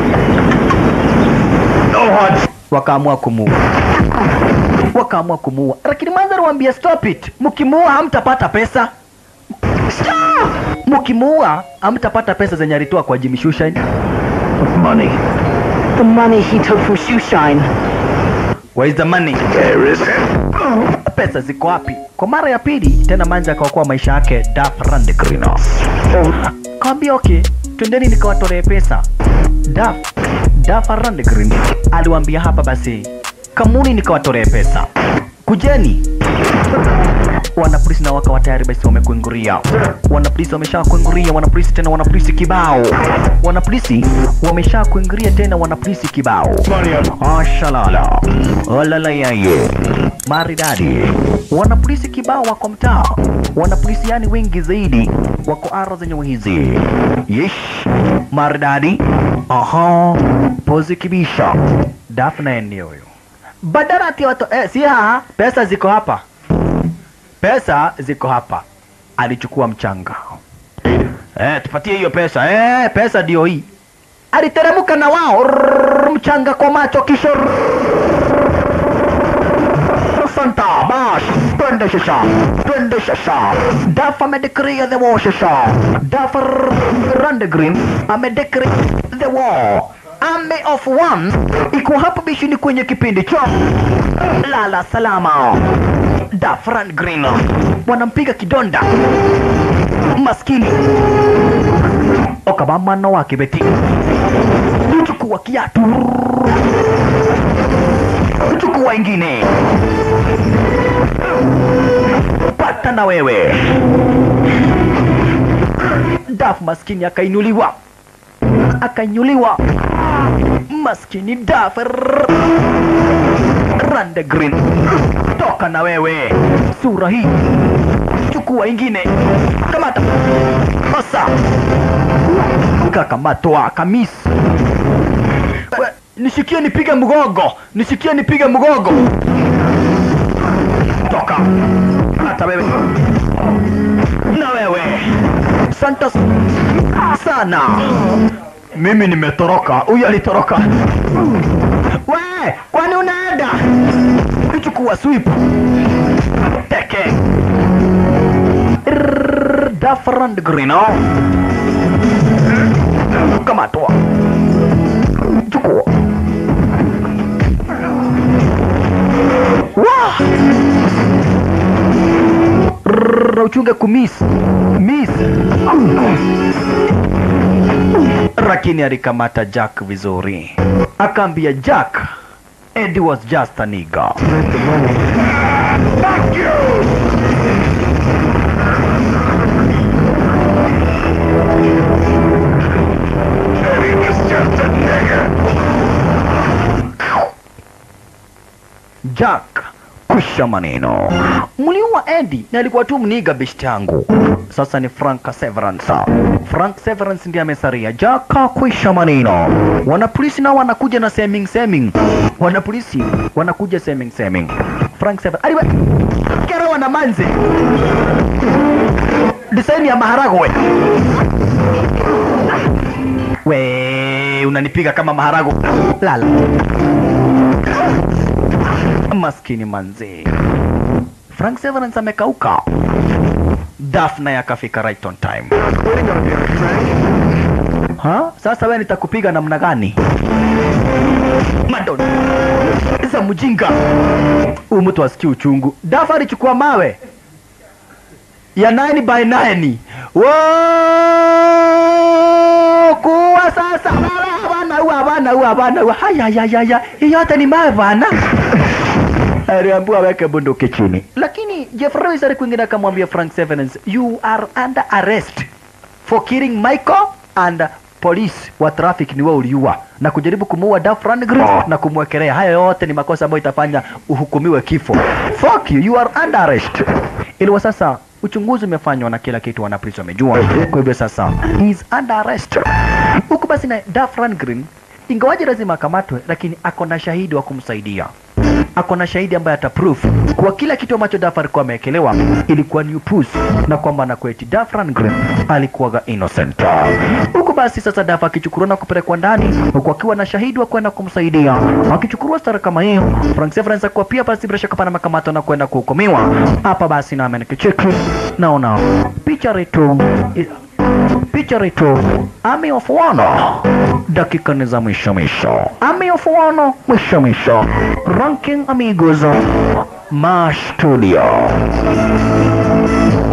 No hard Wakaamua kumuua, wakaamua kumuua, lakini mwanza aliwaambia stop it, mkimuua hamtapata pesa. Stop! Mkimuua hamtapata pesa zenye alitoa kwa Jimmy Shoeshine. money. The money he took from Shoeshine. Where is the money? There is it. Pesa ziko wapi? Kwa mara ya pili tena Manja akaokoa maisha yake Daf Randegreen. Kawambia okay, twendeni nikawatolee pesa. Daf Daf Randegreen aliwaambia hapa basi, kamuni nikawatolee pesa, kujeni. Wanapolisi na wakawa tayari basi wamekuinguria. Wanapolisi wamesha kuinguria, wanapolisi tena wanapolisi kibao. Wanapolisi wamesha kuinguria tena wanapolisi kibao. Ashalala. Olala yaye. Maridadi. Wanapolisi kibao wako mtaa. Wanapolisi yani wengi zaidi wako ara zenye hizi. Yesh. Maridadi. Aha. Pozi kibisha. Daphne ndio huyo. Badala ati watu eh, si haa, pesa ziko hapa. Pesa ziko hapa. Alichukua mchanga. Eh, tupatie hiyo pesa. Eh, pesa ndio hii. Aliteremka na wao Rrrr, mchanga kwa macho kisha Santa, bash, twende shasha, twende shasha. Duff amedeclare the war shasha. Duff Randegreen amedeclare the war. Army of one iko hapa bishini kwenye kipindi cha lala salama. Duff Randegreen wanampiga kidonda maskini okabamano wake beti chukua kiatu chukua ingine pata na wewe daf maskini akainuliwa akainuliwa maskini daf rande green toka na wewe sura hii chukua ingine kamata osa kakamatwa kamisi We, nishikie nipige mgogo nishikie nipige mgogo toka hata wewe na wewe santos sana mimi nimetoroka huyu alitoroka we kwani unaenda chukua sweep teke Dafrand Grino kamatwa chukua Wah! Rrrr, uchunge kumis miss lakini alikamata Jack vizuri akaambia Jack Eddie was just a nigger Fuck you! Eddie was just a nigger. Jack kusha maneno. Mliua Eddie na alikuwa tu mniga beshti yangu. Sasa ni Frank Severance. Frank Severance ndiye amesaria. Jack kwisha maneno. Wanapolisi nao wanakuja na seming seming. Wanapolisi wanakuja seming seming. Frank Severance. Aliwe kero wana manze. Design ya maharagwe. We unanipiga kama maharagwe. Lala. Maskini manzi. Frank Severance amekauka. Daphne akafika right on time. Ha? Sasa wewe nitakupiga namna gani? Madonna. Za mjinga. Huyu mtu asikii uchungu. Dafa alichukua mawe ya 9 by 9. Wow! Kuwa sasa. Bana huwa bana huwa bana huwa. Haya ya ya ya. Hii yote ni mawe bana. aliambiwa aweke bunduki chini, lakini Jeffrey Wizard kwingine akamwambia Frank Severance, you are under arrest for killing Michael and police wa traffic ni wewe uliua na kujaribu kumuua Duff Rundgren na kumwekelea. Hayo yote ni makosa ambayo itafanya uhukumiwe kifo. Fuck you, you are under arrest. Iliwa sasa uchunguzi umefanywa na kila kitu wana polisi wamejua. Kwa hivyo sasa he is under arrest. Huku basi na Duff Rundgren ingawaje lazima akamatwe, lakini ako na shahidi wa kumsaidia ako na shahidi ambaye ataproof kwa kila kitu ambacho Duff alikuwa amewekelewa ilikuwa ni upuzi na kwamba na kweti Duff Rundgren alikuwaga innocent. Huku basi sasa Duff akichukuliwa na kupelekwa ndani huku akiwa na shahidi wa kwenda kumsaidia. Akichukuliwa stara kama hiyo, Frank Severance akuwa pia basi bila shaka pana makamato na kwenda kuhukumiwa. Hapa basi na amenikicheki naona picha retu picha retu Army of One dakika ni za mwisho mwisho. Army of One mwisho mwisho. Ranking amigos Mash Studio.